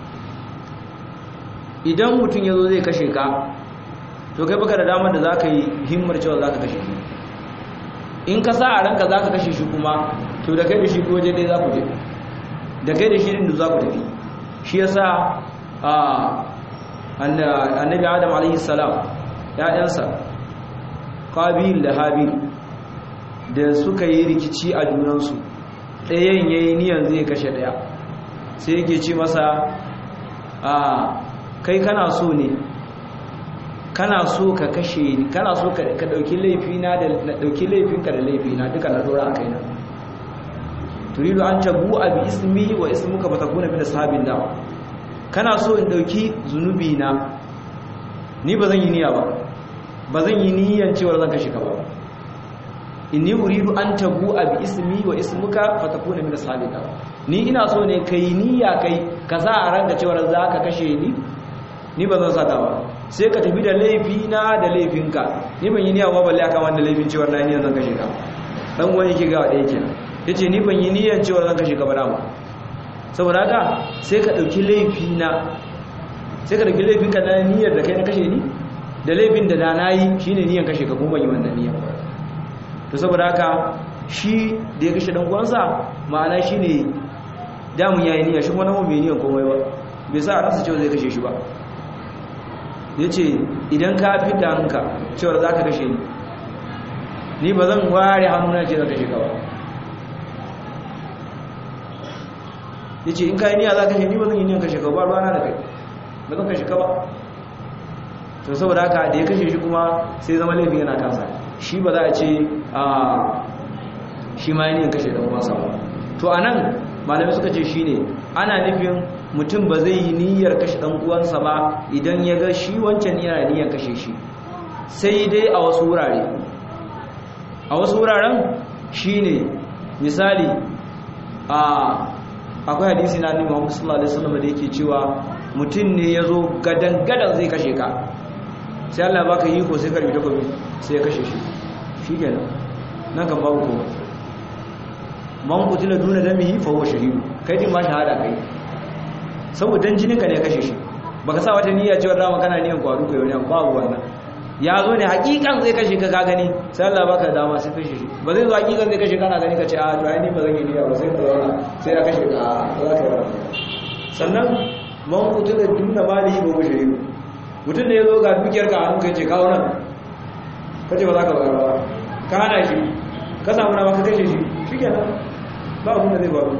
idan mutum ya zo zai kashe ka to kai baka da damar da za ka yi himmar cewa za ka kashe shi in ka sa a ranka za ka kashe shi kuma to da kai da shi ko waje ɗaya za ku je da kai da shi din da za ku tafi shi ya sa annabi adam alaihi salam ‘ya'yansa ƙabil da habil da suka yi rikici a junansu ɗayan ya yi niyan zai kashe ɗaya sai yake ce masa kai kana so ne kana so ka kashe ni kana so ka dauki laifina da dauki laifinka da laifina duka na dora a kaina turidu an tabu abi ismi wa ismuka fatakuna min ashabin da kana so in dauki zunubi na ni bazan yi niyya ba bazan yi niyyan cewa zan kashe ka ba inni uridu an tabu abi ismi wa ismuka fatakuna min ashabin da ni ina so ne kai niyya kai ka sa a ranka cewa za ka kashe ni ni ba zan sata ba sai ka tafi da laifi na da laifinka ni ban yi niyya ba balle akan wanda laifin cewar na niyyar zan kashe ka dan wani yake ga ɗaya kenan yace ni ban yi niyyar cewar zan kashe ka ba dama saboda haka sai ka dauki laifi na sai ka dauki laifin ka na niyyar da kai na kashe ni da laifin da da nayi shine niyyar kashe ka kuma ban yi wannan niyyar to saboda haka shi da ya kashe dan uwansa ma'ana shine damun yayi niyya shi kuma nan bai niyyar komai ba bai sa a ransa cewa zai kashe shi ba ya ce idan ka fi da hannunka cewar za ka kashe ni ni ba zan ware hannuna ce za ka kashe ba ya ce in ka yi niyya za ka kashe ni ba zan yi niyan kashe ka ba ruwana da kai ba zan kashe ka ba to saboda haka da ya kashe shi kuma sai zama laifin yana kansa shi ba za a ce a shi ma yi niyan kashe ɗan uwansa ba to a nan malamai suka ce shi ne ana nufin mutum ba zai yi niyyar kashe ɗan uwansa ba idan ya ga shi wancan yana niyyar kashe shi sai dai a wasu wurare a wasu wuraren shi ne misali a akwai hadisi na annabi Muhammad sallallahu alaihi wasallam da yake cewa mutum ne ya zo gadan gadan zai kashe ka sai Allah baka yi ko sai karbi takobi sai ya kashe shi shikenan nan kan babu ko man kutila duna damihi fa huwa shahid kai din ma shahada kai saboda jinin ka ne kashe shi baka sa wata niyya cewa dama kana niyan kwaru kai wani babu wannan ya zo ne hakikan zai kashe ka ka gani sai Allah baka dama sai kashe shi ba zai zo hakikan zai kashe kana gani ka ce a to ai ni ba zan yi niyya ba sai ka zauna sai ya kashe ka za ka yi sannan man kutu da duna malihi ba mushe mutum da ya zo ga dukiyar ka hannu kai ce kawo nan ka ce ba za ka bayar ba ka hana shi ka samu na ka kashe shi shi kenan ba abin da zai faru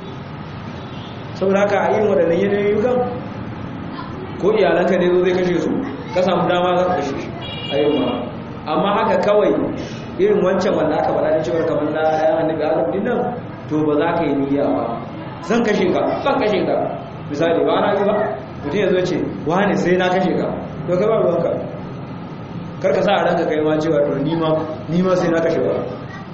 saboda haka a yin waɗannan yanayi kan ko iyalanka ne zo zai kashe su ka samu dama za ka kashe shi a yin ma amma haka kawai irin wancan wanda aka faɗa da cewar kamar na ɗayan annabi adam din nan to ba za ka yi niyya ba zan kashe ka zan kashe ka misali ba na ba mutum ya zo ce wani sai na kashe ka to ka ba ruwanka karka sa a ranka kai ma cewa to nima nima sai na kashe ba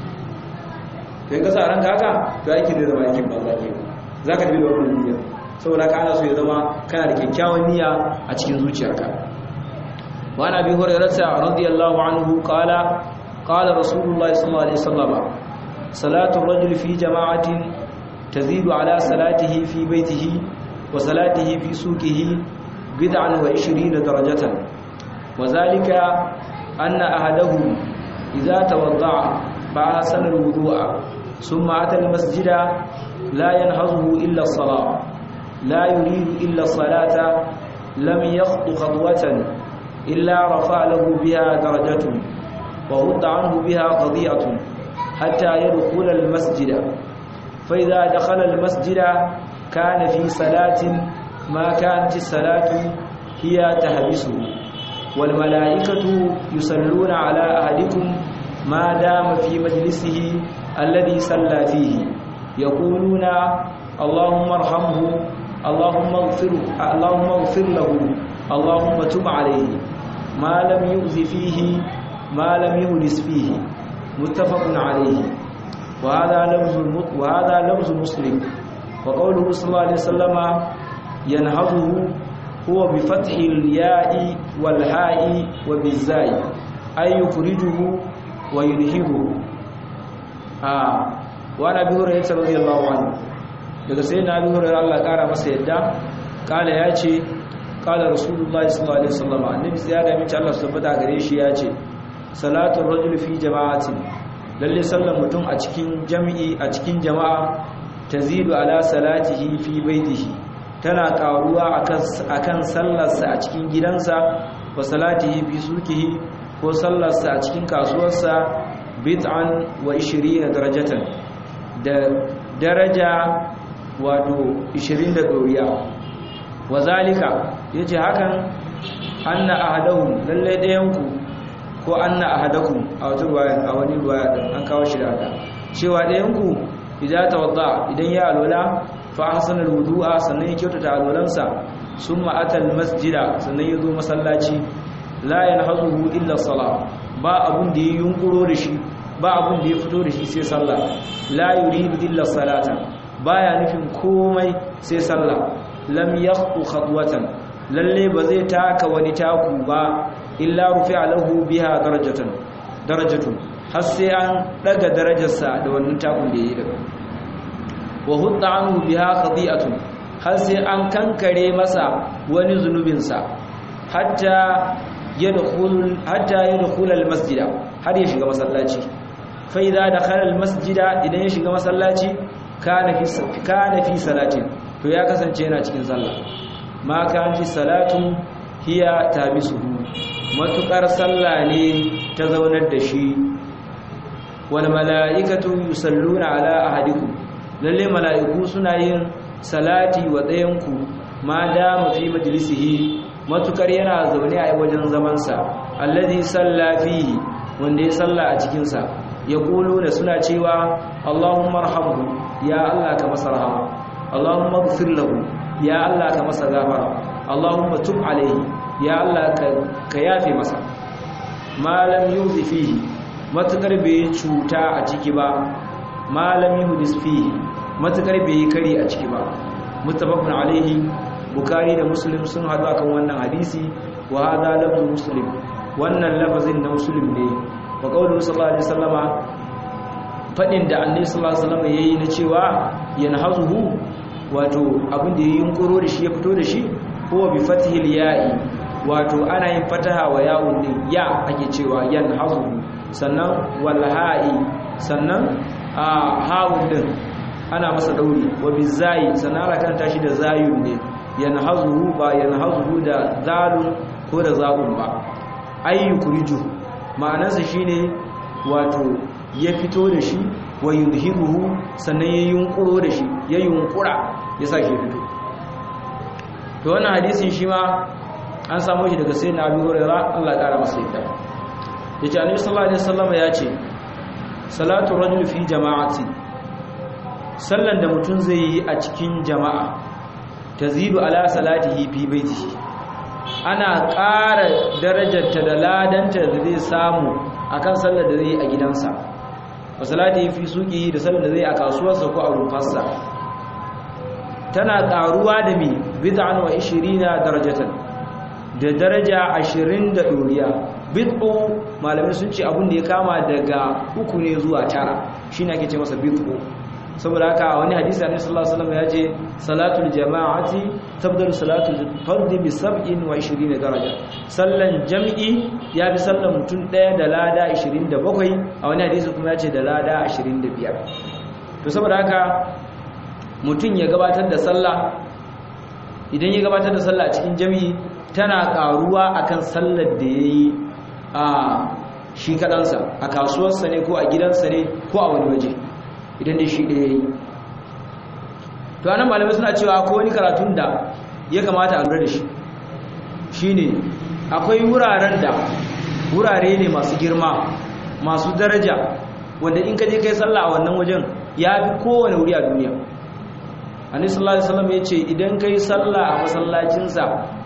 to in ka sa a ranka haka to aikin da zama aikin banza ke za ka tafi da wannan niyya saboda ka ana so ya zama kana da kyakkyawan niyya a cikin zuciyarka wa ana bi hurairata radiyallahu anhu qala qala rasulullahi sallallahu alaihi wasallam salatu ar-rajuli fi jama'atin tazidu ala salatihi fi baitihi wa salatihi fi suqihi bid'an wa 20 darajatan wa zalika anna ahadahu idza tawadda'a fa'asana al-wudu'a thumma ata al-masjida la yanhazuhu illa as-salah لا يريد إلا الصلاة لم يخط خطوة إلا رفع له بها درجة وغض عنه بها قضية حتى يدخل المسجد فإذا دخل المسجد كان في صلاة ما كانت الصلاة هي تهبسه والملائكة يصلون على أهدكم ما دام في مجلسه الذي صلى فيه يقولون اللهم ارحمه اللهم اغفر اللهم اغفر له اللهم تب عليه ما لم يؤذ فيه ما لم يهلس فيه متفق عليه وهذا لفظ وهذا لفظ مسلم وقوله صلى الله عليه وسلم ينهضه هو بفتح الياء والهاء وبالزاي أي يخرجه وينهضه آه وانا ابي هريره رضي الله عنه daga sai na abi hurairar Allah kara masa yadda kala ya ce kala rasulullahi sallallahu alaihi wasallam annabi sai ya da mace Allah subhanahu gare shi ya ce salatul rajul fi jama'atin lalle sallan mutum a cikin jami'i a cikin jama'a tazidu ala salatihi fi baitihi tana karuwa akan akan sallarsa a cikin gidansa wa salatihi fi sukihi ko sallarsa a cikin kasuwarsa bid'an wa 20 darajatan da daraja wato 20 da doriya wazalika yace hakan anna ahadahum lalle dayanku ko anna ahadakum a wata ruwaya a wani ruwaya din an kawo shi da cewa dayanku idza tawadda idan ya alwala fa ahsana alwudu'a sannan ya kyautata alwalansa summa atal masjida sannan ya zo masallaci la yanhazuhu illa salat ba abun da ya yunkuro da shi ba abun da ya fito da shi sai sallah la yuridu illa salata baya nufin komai sai sallah lam yaqtu khatwatan lalle ba zai taka wani taku ba illa rufi'a lahu biha darajatan darajatun har sai an daga darajarsa da wannan takun da yayi daga wa hudda anhu biha khadi'atun har sai an kankare masa wani zunubinsa hatta yadkhul hatta yadkhul almasjida har ya shiga masallaci fa idza dakhala almasjida idan ya shiga masallaci kana fi kana fi salatin to ya kasance yana cikin sallah ma kan fi salatu hiya tabisuhu matukar sallah ne ta zaunar da shi wal malaikatu yusalluna ala ahadikum lalle malaiku suna yin salati wa ɗayanku ma dama fi majlisihi matukar yana zaune a wajen zamansa alladhi salla fihi wanda ya salla a cikin sa yaquluna suna cewa Allahumma arhamhu ya Allah ka masa rahama Allahumma ighfir lahu ya Allah ka masa gafara Allahumma tub alayhi ya Allah ka yafe masa malam yuzi fihi matukar bai cuta a ciki ba malam yuhdis fihi matukar bai kari a ciki ba muttafaqun alaihi bukari da muslim sun hadu akan wannan hadisi wa hada lafzu muslim wannan lafazin na muslim ne wa qawlu sallallahu alaihi wasallama fadin da annabi sallallahu alaihi wasallama yayi na cewa yanhazuhu wato abin da yayin kuro da shi ya fito da shi huwa bi fathil ya'i wato ana yin fataha wa ya'un din ya ake cewa yanhazuhu sannan wal ha'i sannan a ha'un din ana masa dauri wa bizai sannan ana kanta shi da zayun ne yanhazuhu ba yanhazuhu da zalun ko da za'un ba ayyukuriju ma'anarsa shine wato ya fito da shi wa yuzhiruhu sannan ya yunkuro da shi ya yunkura ya sa shi fito to wannan hadisin shi ma an samu shi daga sayyidina Abu Hurairah Allah ya kara masa yadda yace Annabi sallallahu alaihi wasallam ya ce salatu rajul fi jama'ati sallan da mutum zai yi a cikin jama'a tazidu ala salatihi fi baitihi ana ƙara darajarta da ladanta da zai samu akan sallar da zai yi a gidansa wa salatihi fi suqihi da sallar da zai a kasuwarsa ko a rufarsa tana ƙaruwa da mi bid'an wa 20 darajatan da daraja 20 da doriya bid'u malamai sun ce abin da ya kama daga uku ne zuwa tara shine ake ce masa bid'u saboda haka wani hadisi annabi sallallahu alaihi wasallam ya ce salatul jama'ati tabdalu salatul fardi bi 27 daraja sallan jam'i ya fi sallan mutum daya da lada 27 a wani hadisi kuma ya ce da lada 25 to saboda haka mutum ya gabatar da sallah idan ya gabatar da sallah a cikin jam'i tana karuwa akan sallar da yayi a shi kadansa a kasuwarsa ne ko a gidansa ne ko a wani waje idan dai shi ɗaya yi to anan malamai suna cewa akwai wani karatun da ya kamata a lura da shi shine akwai wuraren da wurare ne masu girma masu daraja wanda in ka je kai sallah a wannan wajen ya fi kowane wuri a duniya annabi sallallahu alaihi wasallam ya ce idan kai sallah a masallacinsa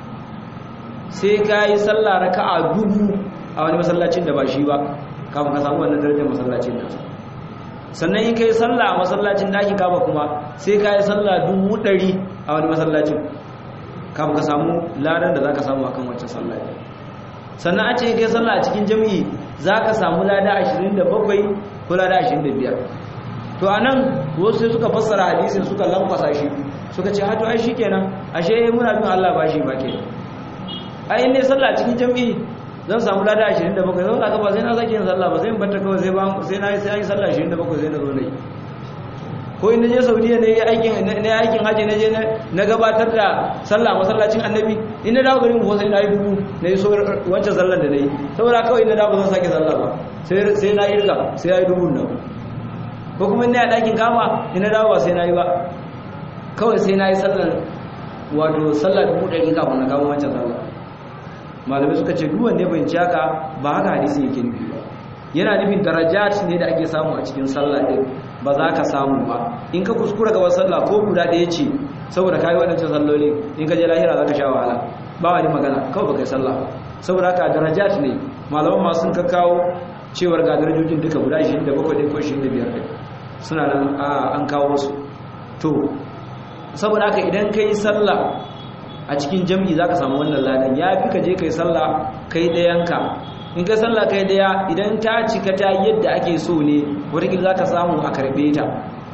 sai ka yi sallah raka'a dubu a wani masallacin da ba shi ba kafin ka samu wannan darajar masallacin nasa sannan in kai sallah a masallacin daki kaba kuma sai ka yi sallah dubu ɗari a wani masallacin kafin ka samu ladan da za ka samu akan wancan sallah sannan a ce kai sallah a cikin jami'i za ka samu lada 27 ko lada 25 to a nan wasu sai suka fassara hadisin suka lamfasa shi suka ce hato ai shi kenan ashe muna bin allah ba shi ba ke ai ne sallah a cikin jami'i zan samu lada 27 zan ka ba sai na sake yin sallah ba sai in batta kawai sai ba sai na sai yi sallah 27 sai na zo nayi ko in naje Saudiya ne aikin ne aikin haji naje na gabatar da sallah masallacin Annabi in na dawo garin ko sai na yi dubu na yi so wancan sallar da nayi saboda kawai in na dawo zan sake sallah ba sai sai na irga sai ya yi dubu nan ko kuma ina dakin kama in na dawo ba sai na yi ba kawai sai na yi sallar wato sallar dubu ɗari kafin na kama wancan sallah malamai suka ce duwan ne bai haka ba haka hadisi yake nufi ba yana nufin darajat ne da ake samu a cikin sallah din ba za ka samu ba in ka kuskura gaban sallah ko guda ɗaya ce saboda kayi waɗancan salloli in ka je lahira za ka sha wahala ba wani magana kawai ba kai sallah ba saboda haka darajat ne malaman ma sun ka kawo cewar ga darajojin duka guda 27 ko 25 suna nan an kawo su to saboda haka idan ka yi sallah a cikin jam'i za ka samu wannan ladan ya fi ka je kai sallah kai ɗayanka in ka sallah kai ɗaya idan ta cika ta yadda ake so ne wadda za ka samu a karɓe ta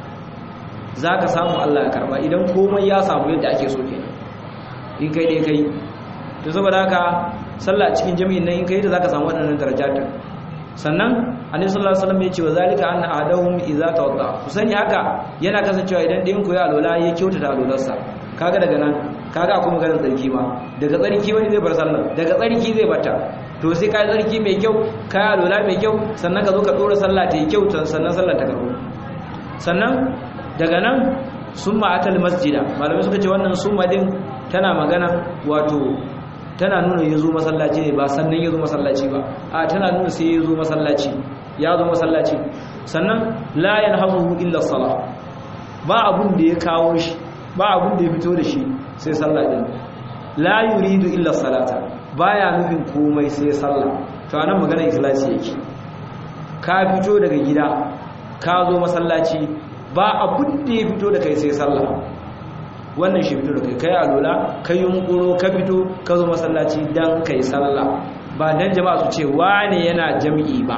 za ka samu allah ya karɓa idan komai ya samu yadda ake so ke in kai ɗaya kai to saboda haka sallah a cikin jami'in nan in kai da za ka samu waɗannan darajatar sannan annabi sallallahu alaihi wasallam ya ce wa zalika anna ahadahum idza tawadda ku sani haka yana kasancewa idan ɗayan ku ya alola ya kyautata alolarsa kaga daga nan kaga akwai maganar tsarki ma daga tsarki wani zai bar sallah daga tsarki zai bata to sai ka tsarki mai kyau ka yi alola mai kyau sannan ka zo ka ɗora sallah ta yi kyau sannan sallah ta karɓo sannan daga nan summa atal masjida malamai suka ce wannan summa din tana magana wato tana nuna ya zo masallaci ne ba sannan ya zo masallaci ba a tana nuna sai ya zo masallaci ya zo masallaci sannan la yanhazuhu illa salah ba abun da ya kawo shi ba abun da ya fito da shi sai sallah din la yuridu illa salata baya nufin komai sai sallah to anan magana ikhlasi yake ka fito daga gida ka zo masallaci ba abun da ya fito da kai sai sallah wannan shi fito da kai kai alola kai yunkuro ka fito ka zo masallaci dan kai sallah ba dan jama'a su ce wane yana jami'i ba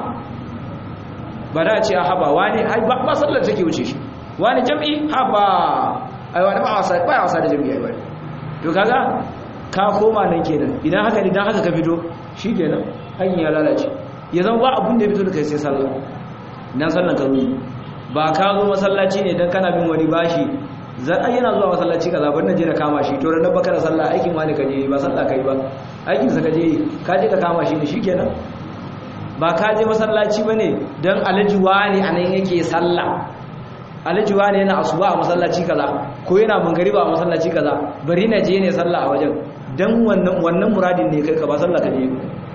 ba da ce a haba wane ba sallar take wuce shi wane jami'i haba ai wani ba wasa ba wasa da jami'i ai wani to kaga ka koma nan kenan idan haka ne dan haka ka fito shikenan hanyar ya lalace ya zama ba abun da ya fito da kai sai sallah dan sallan ka zo ba ka zo masallaci ne dan kana bin wani bashi zan ai yana zuwa masallaci kaza bar na je na kama shi to ran baka da sallah aikin wani ka je ba sallah kai ba aikin sa ka je ka je ka kama shi ne shikenan ba ka je masallaci bane dan alaji wani anan yake sallah alaji wani yana asuba a masallaci kaza ko yana mangariba a masallaci kaza bari na je ne sallah a wajen dan wannan wannan muradin ne kai ka ba sallah ka je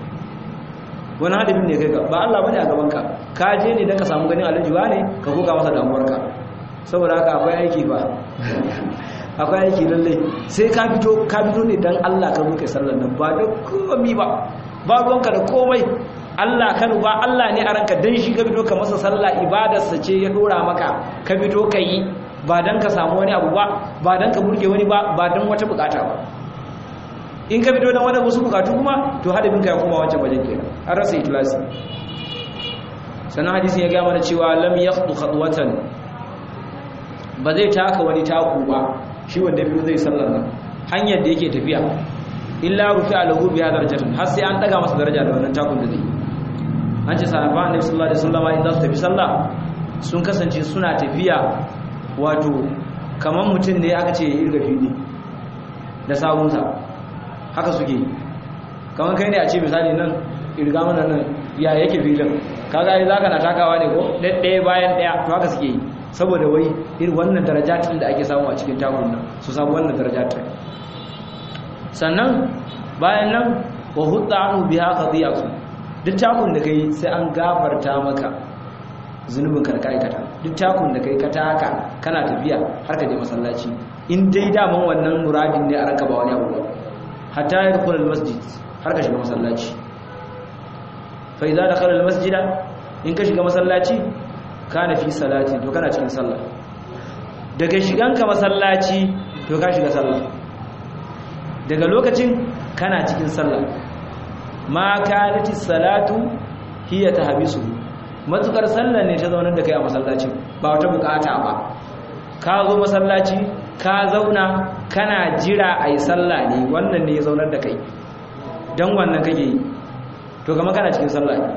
wani hadafin ne kai ka ba Allah bane a gaban ka ka je ne dan ka samu ganin alaji wani ka koka masa damuwarka saboda haka akwai aiki ba akwai aiki lalle sai ka fito ka fito ne dan Allah ka roƙe sallar nan ba da komai ba ba ruwanka da komai Allah ka ba Allah ne a ranka dan shi ka fito ka masa sallah ibadarsa ce ya dora maka ka fito ka yi ba dan ka samu wani abu ba ba dan ka burge wani ba ba dan wata bukata ba in ka fito dan wani wasu bukatu kuma to hadabin ka ya koma wancan wajen kenan an rasa ikhlasi sannan hadisin ya ga mana cewa lam yakhdu khatwatan ba zai taka wani taku ba shi wanda biyu zai sallar nan hanyar da yake tafiya illa rufi alahu biya darajatun har sai an daga masa daraja da wannan takun da zai an ce sahaba annabi sallallahu alaihi wasallam idan su tafi sallah sun kasance suna tafiya wato kaman mutum ne aka ce irga fili da sawunsa haka suke kaman kai ne a ce misali nan irga mana nan ya yake filin kaga ai zaka na takawa ne ko ɗaya bayan ɗaya to haka suke yi saboda wai irin wannan darajatin da ake samu a cikin takun nan su samu wannan darajatin sannan bayan nan wa hudda anhu biha qadiyatu duk takun da kai sai an gafarta maka zunubin ka da kai kata duk takun da kai ka taka kana tafiya har ka je masallaci in dai daman wannan muradin ne a ranka ba wani abu ba hatta yadkhul almasjid har ka shiga masallaci fa idza dakhala almasjida in ka shiga masallaci kana fi salati to kana cikin sallah daga shiganka masallaci to ka shiga sallah daga lokacin kana cikin sallah ma kanati salatu hiya tahbisu matukar sallah ne ta zaunar da kai a masallacin ba wata bukata ba ka zo masallaci ka zauna kana jira ayi sallah ne wannan ne ya zaunar da kai dan wannan kake yi to kama kana cikin sallah ne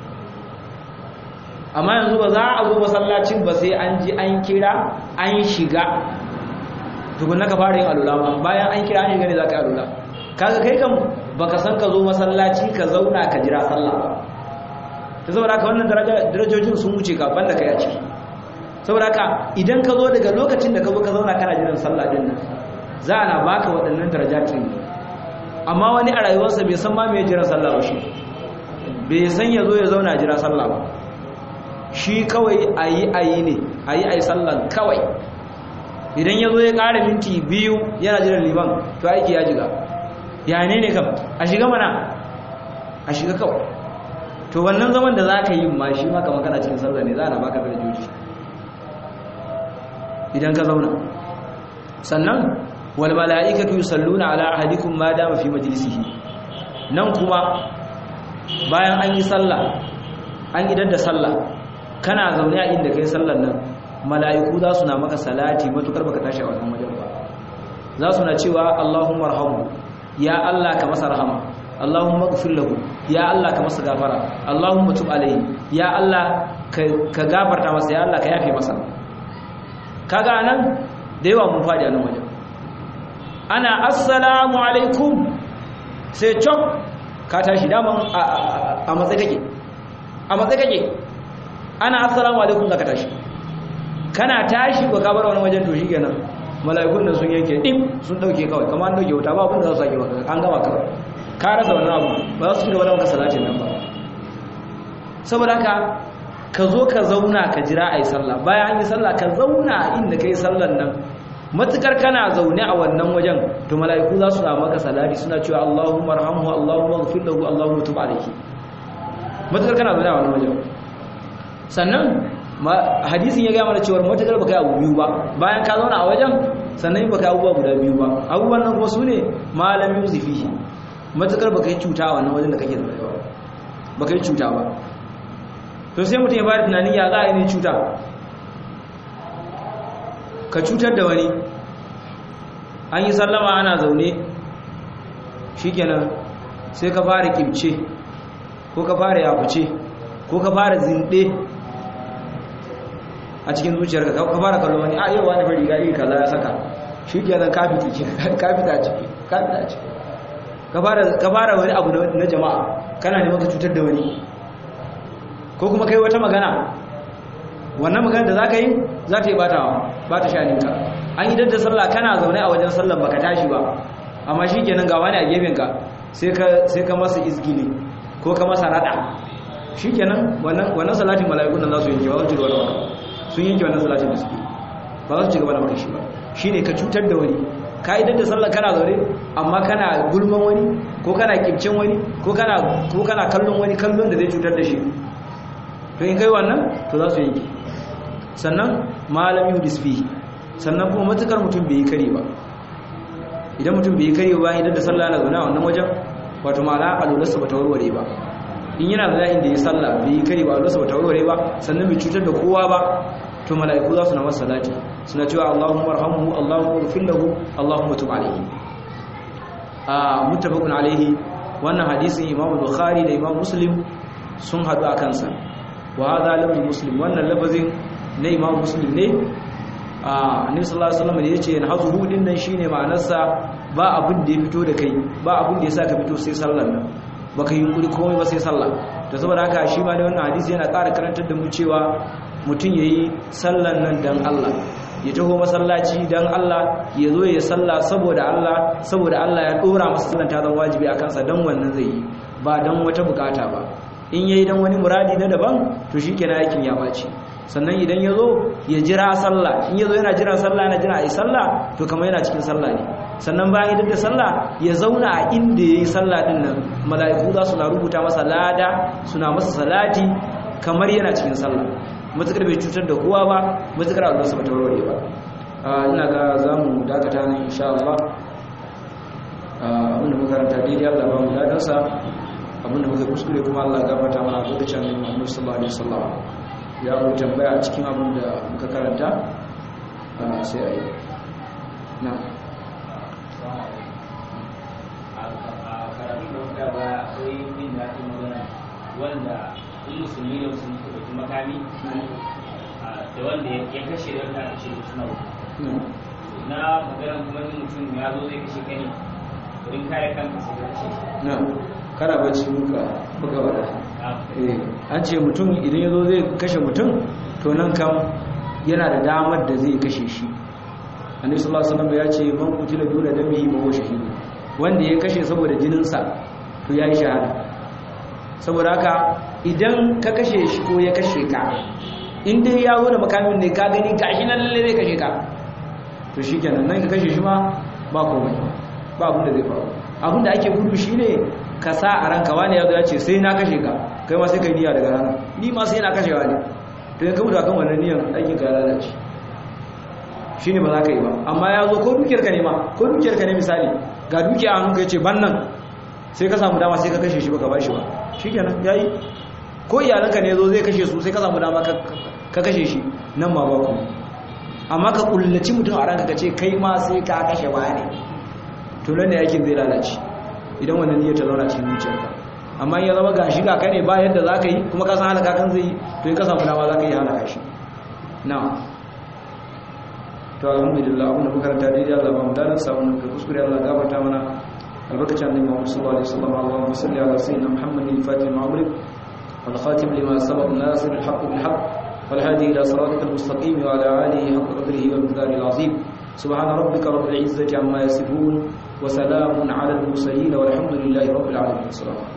amma yanzu ba za a zo masallacin ba sai an ji an kira an shiga tukun ka fara yin alula ba bayan an kira an shiga ne za ka yi alula kaga kai kan baka san ka zo masallaci ka zauna ka jira sallah ba ta saboda haka wannan darajojin sun wuce ka banda kai a ciki saboda haka idan ka zo daga lokacin da ka zo ka zauna kana jiran sallah din nan za a na baka waɗannan darajatin amma wani a rayuwarsa bai san ma me jiran sallah ba shi bai san ya zo ya zauna jira sallah ba shi kawai ayi ayi ne ayi ayi sallan kawai idan ya zo ya ƙara minti biyu yana jiran liman to aiki ya jiga ya ne ne kam a shiga mana a shiga kawai to wannan zaman da za ka yi ma shi maka makana cikin sallah ne za a na baka da joji idan ka zauna sannan wal mala'ikatu yusalluna ala ahadikum ma dama fi majlisihi nan kuma bayan an yi sallah an idar da sallah kana zaune a inda kai sallar nan mala'iku za su na maka salati matukar baka tashi a wannan wajen ba za su na cewa Allahumma arhamu ya Allah ka masa rahama Allahumma ighfir lahu ya Allah ka masa gafara Allahumma tub alayhi ya Allah ka gafarta masa ya Allah ka yafe masa kaga nan da yawa mun fadi a nan wajen ana assalamu alaikum sai cok ka tashi daman a matsayi kake a matsayi kake ana assalamu alaikum zaka tashi kana tashi ko ka bar wani wajen to shikenan mala'ikun nan sun yanke dim sun dauke kawai kamar an dauke wuta ba abin da za su sake maka an gama kawai ka rasa wannan abu ba za su ci gaba da maka salatin nan ba saboda haka ka zo ka zauna ka jira a yi sallah bayan an yi sallah ka zauna inda ka yi sallan nan matukar kana zaune a wannan wajen to mala'iku za su na maka salati suna cewa Allahumma arhamhu Allahumma ighfir lahu Allahumma tub alayhi matukar kana zaune a wannan wajen sannan hadisin ya gaya mana cewa matukar baka yi abu biyu ba bayan ka zauna a wajen sannan baka yi abubuwa guda biyu ba abubuwan nan kuma su ne malam yuzifi matukar baka yi cuta a wannan wajen da kake zaune ba baka yi cuta ba to sai mutum ya bada tunanin ya za a yi ne cuta ka cutar da wani an yi sallama ana zaune shikenan sai ka fara kimce ko ka fara yafuce ko ka fara zinde a cikin zuciyarka ka fara kallon wani a yau wani bari ga iri kaza ya saka shi kenan ka fita ciki ka fita ciki ka fita ciki ka fara ka fara wani abu na jama'a kana neman ka cutar da wani ko kuma kai wata magana wannan magana da zaka yi za ta yi batawa ba ta shaninka an yi dadda sallah kana zaune a wajen sallan baka tashi ba amma shi kenan ga wani a gefenka sai ka sai ka masa izgili ko ka masa rada shi kenan wannan wannan salatin mala'ikun nan za su yanke ba za su ci gaba da maka sun yanke wannan salatin da suke ba za su ci gaba da maka shi ba shine ka cutar da wani ka yi dadda sallah kana zaune amma kana gulman wani ko kana kibcin wani ko kana ko kana kallon wani kallon da zai cutar da shi to in kai wannan to za su yanke sannan malami yudis fihi sannan kuma matukar mutum bai yi kare ba idan mutum bai yi kare ba idan da sallah na zaune a wannan wajen wato ma'ana alularsa ba ta warware ba in yana da inda ya sallah bai yi kare ba alularsa ba ta warware ba sannan bai cutar da kowa ba to mala'iku za su na masa salati suna cewa Allahumma arhamhu Allahumma ighfir lahu Allahumma tub alayhi a muttafaqun alayhi wannan hadisin Imam Bukhari da Imam Muslim sun hadu a kansa wa hadha lam muslim wannan lafazin na Imam Muslim ne annabi sallallahu alaihi wasallam da yace yanhazuhu din nan shine ma'anarsa ba abin da ya fito da kai ba abin da ya saka fito sai sallar nan baka yi yunkuri komai ba sai sallah to saboda haka shi ma da wannan hadisi yana ƙara karantar da mu cewa mutum yayi sallar nan dan Allah ya taho masallaci dan Allah ya zo ya salla saboda Allah saboda Allah ya dora masa sallan ta zama wajibi akan sa dan wannan zai yi ba dan wata bukata ba in yayi dan wani muradi na daban to shikenan aikin ya baci sannan idan ya zo ya jira sallah in ya zo yana jira sallah yana jira a yi sallah to kamar yana cikin sallah ne sannan bayan idan da sallah ya zauna a inda ya yi sallah din nan mala'iku za su na rubuta masa lada suna masa salati kamar yana cikin sallah matukar bai cutar da kowa ba matukar Allah sa bata warware ba ina ga za mu dakata nan insha Allah abinda muka karanta daidai Allah ba mu ladansa abinda muka kuskure kuma Allah gafarta mana lokacin Muhammad sallallahu alaihi wasallam ya mu tambaya a cikin abin da muka karanta sai a yi na wanda in musulmi da musulmi ka ɗauki makami da wanda ya kashe da wanda aka ce da suna na maganar kuma yin mutum ya zo zai kashe kani wurin kare kanka sai ka kashe shi na kana bacci muka buga wada an ce mutum idan ya zo zai kashe mutum to nan kam yana da damar da zai kashe shi annabi sallallahu alaihi wasallam ya ce man qutila duna damihi fa huwa shahid wanda ya kashe saboda jininsa to yayi shahada saboda haka idan ka kashe shi ko ya kashe ka in dai ya zo da makamin ne ka gani gashi nan lalle zai kashe ka to shikenan nan ka kashe shi ma ba komai ba abin da zai faru abin da ake gudu shine ka sa a ranka wani ya zo ya ce sai na kashe ka kai ma sai kai niyya daga rana ni ma sai na kashewa ne to ya kawo akan wannan niyyar aikin ka lalace shine ba za ka yi ba amma ya zo ko dukiyar ka ne ma ko dukiyar ka ne misali ga dukiya a hannunka ya ce ban nan sai ka samu dama sai ka kashe shi baka bashi ba shikenan yayi ko iyalanka ne zo zai kashe su sai ka samu dama ka kashe shi nan ma ba ku amma ka kullaci mutum a ranka ka ce kai ma sai ka kashe wani to nan ne aikin zai lalace idan wannan niyyar ta zauna cikin zuciyarka amma ya zama gashi ga kai ne ba yadda za ka yi kuma ka san halaka kan zai yi to in ka samu dama za ka yi halaka shi na to alhamdulillah abinda muka karanta daidai Allah ba mu dalil sa wannan ka kuskure Allah gafarta mana albarkacin annabi Muhammad sallallahu alaihi wasallam Allahumma salli ala sayyidina Muhammadin al-fatih al-ma'ruf wal khatim lima sabaq nasir al-haqq bil haqq wal hadi ila siratal mustaqim wa ala alihi haqq qadrihi wa miqdarihi al-azim سبحان ربك رب العزة عما يصفون وسلام على المرسلين والحمد لله رب العالمين السلام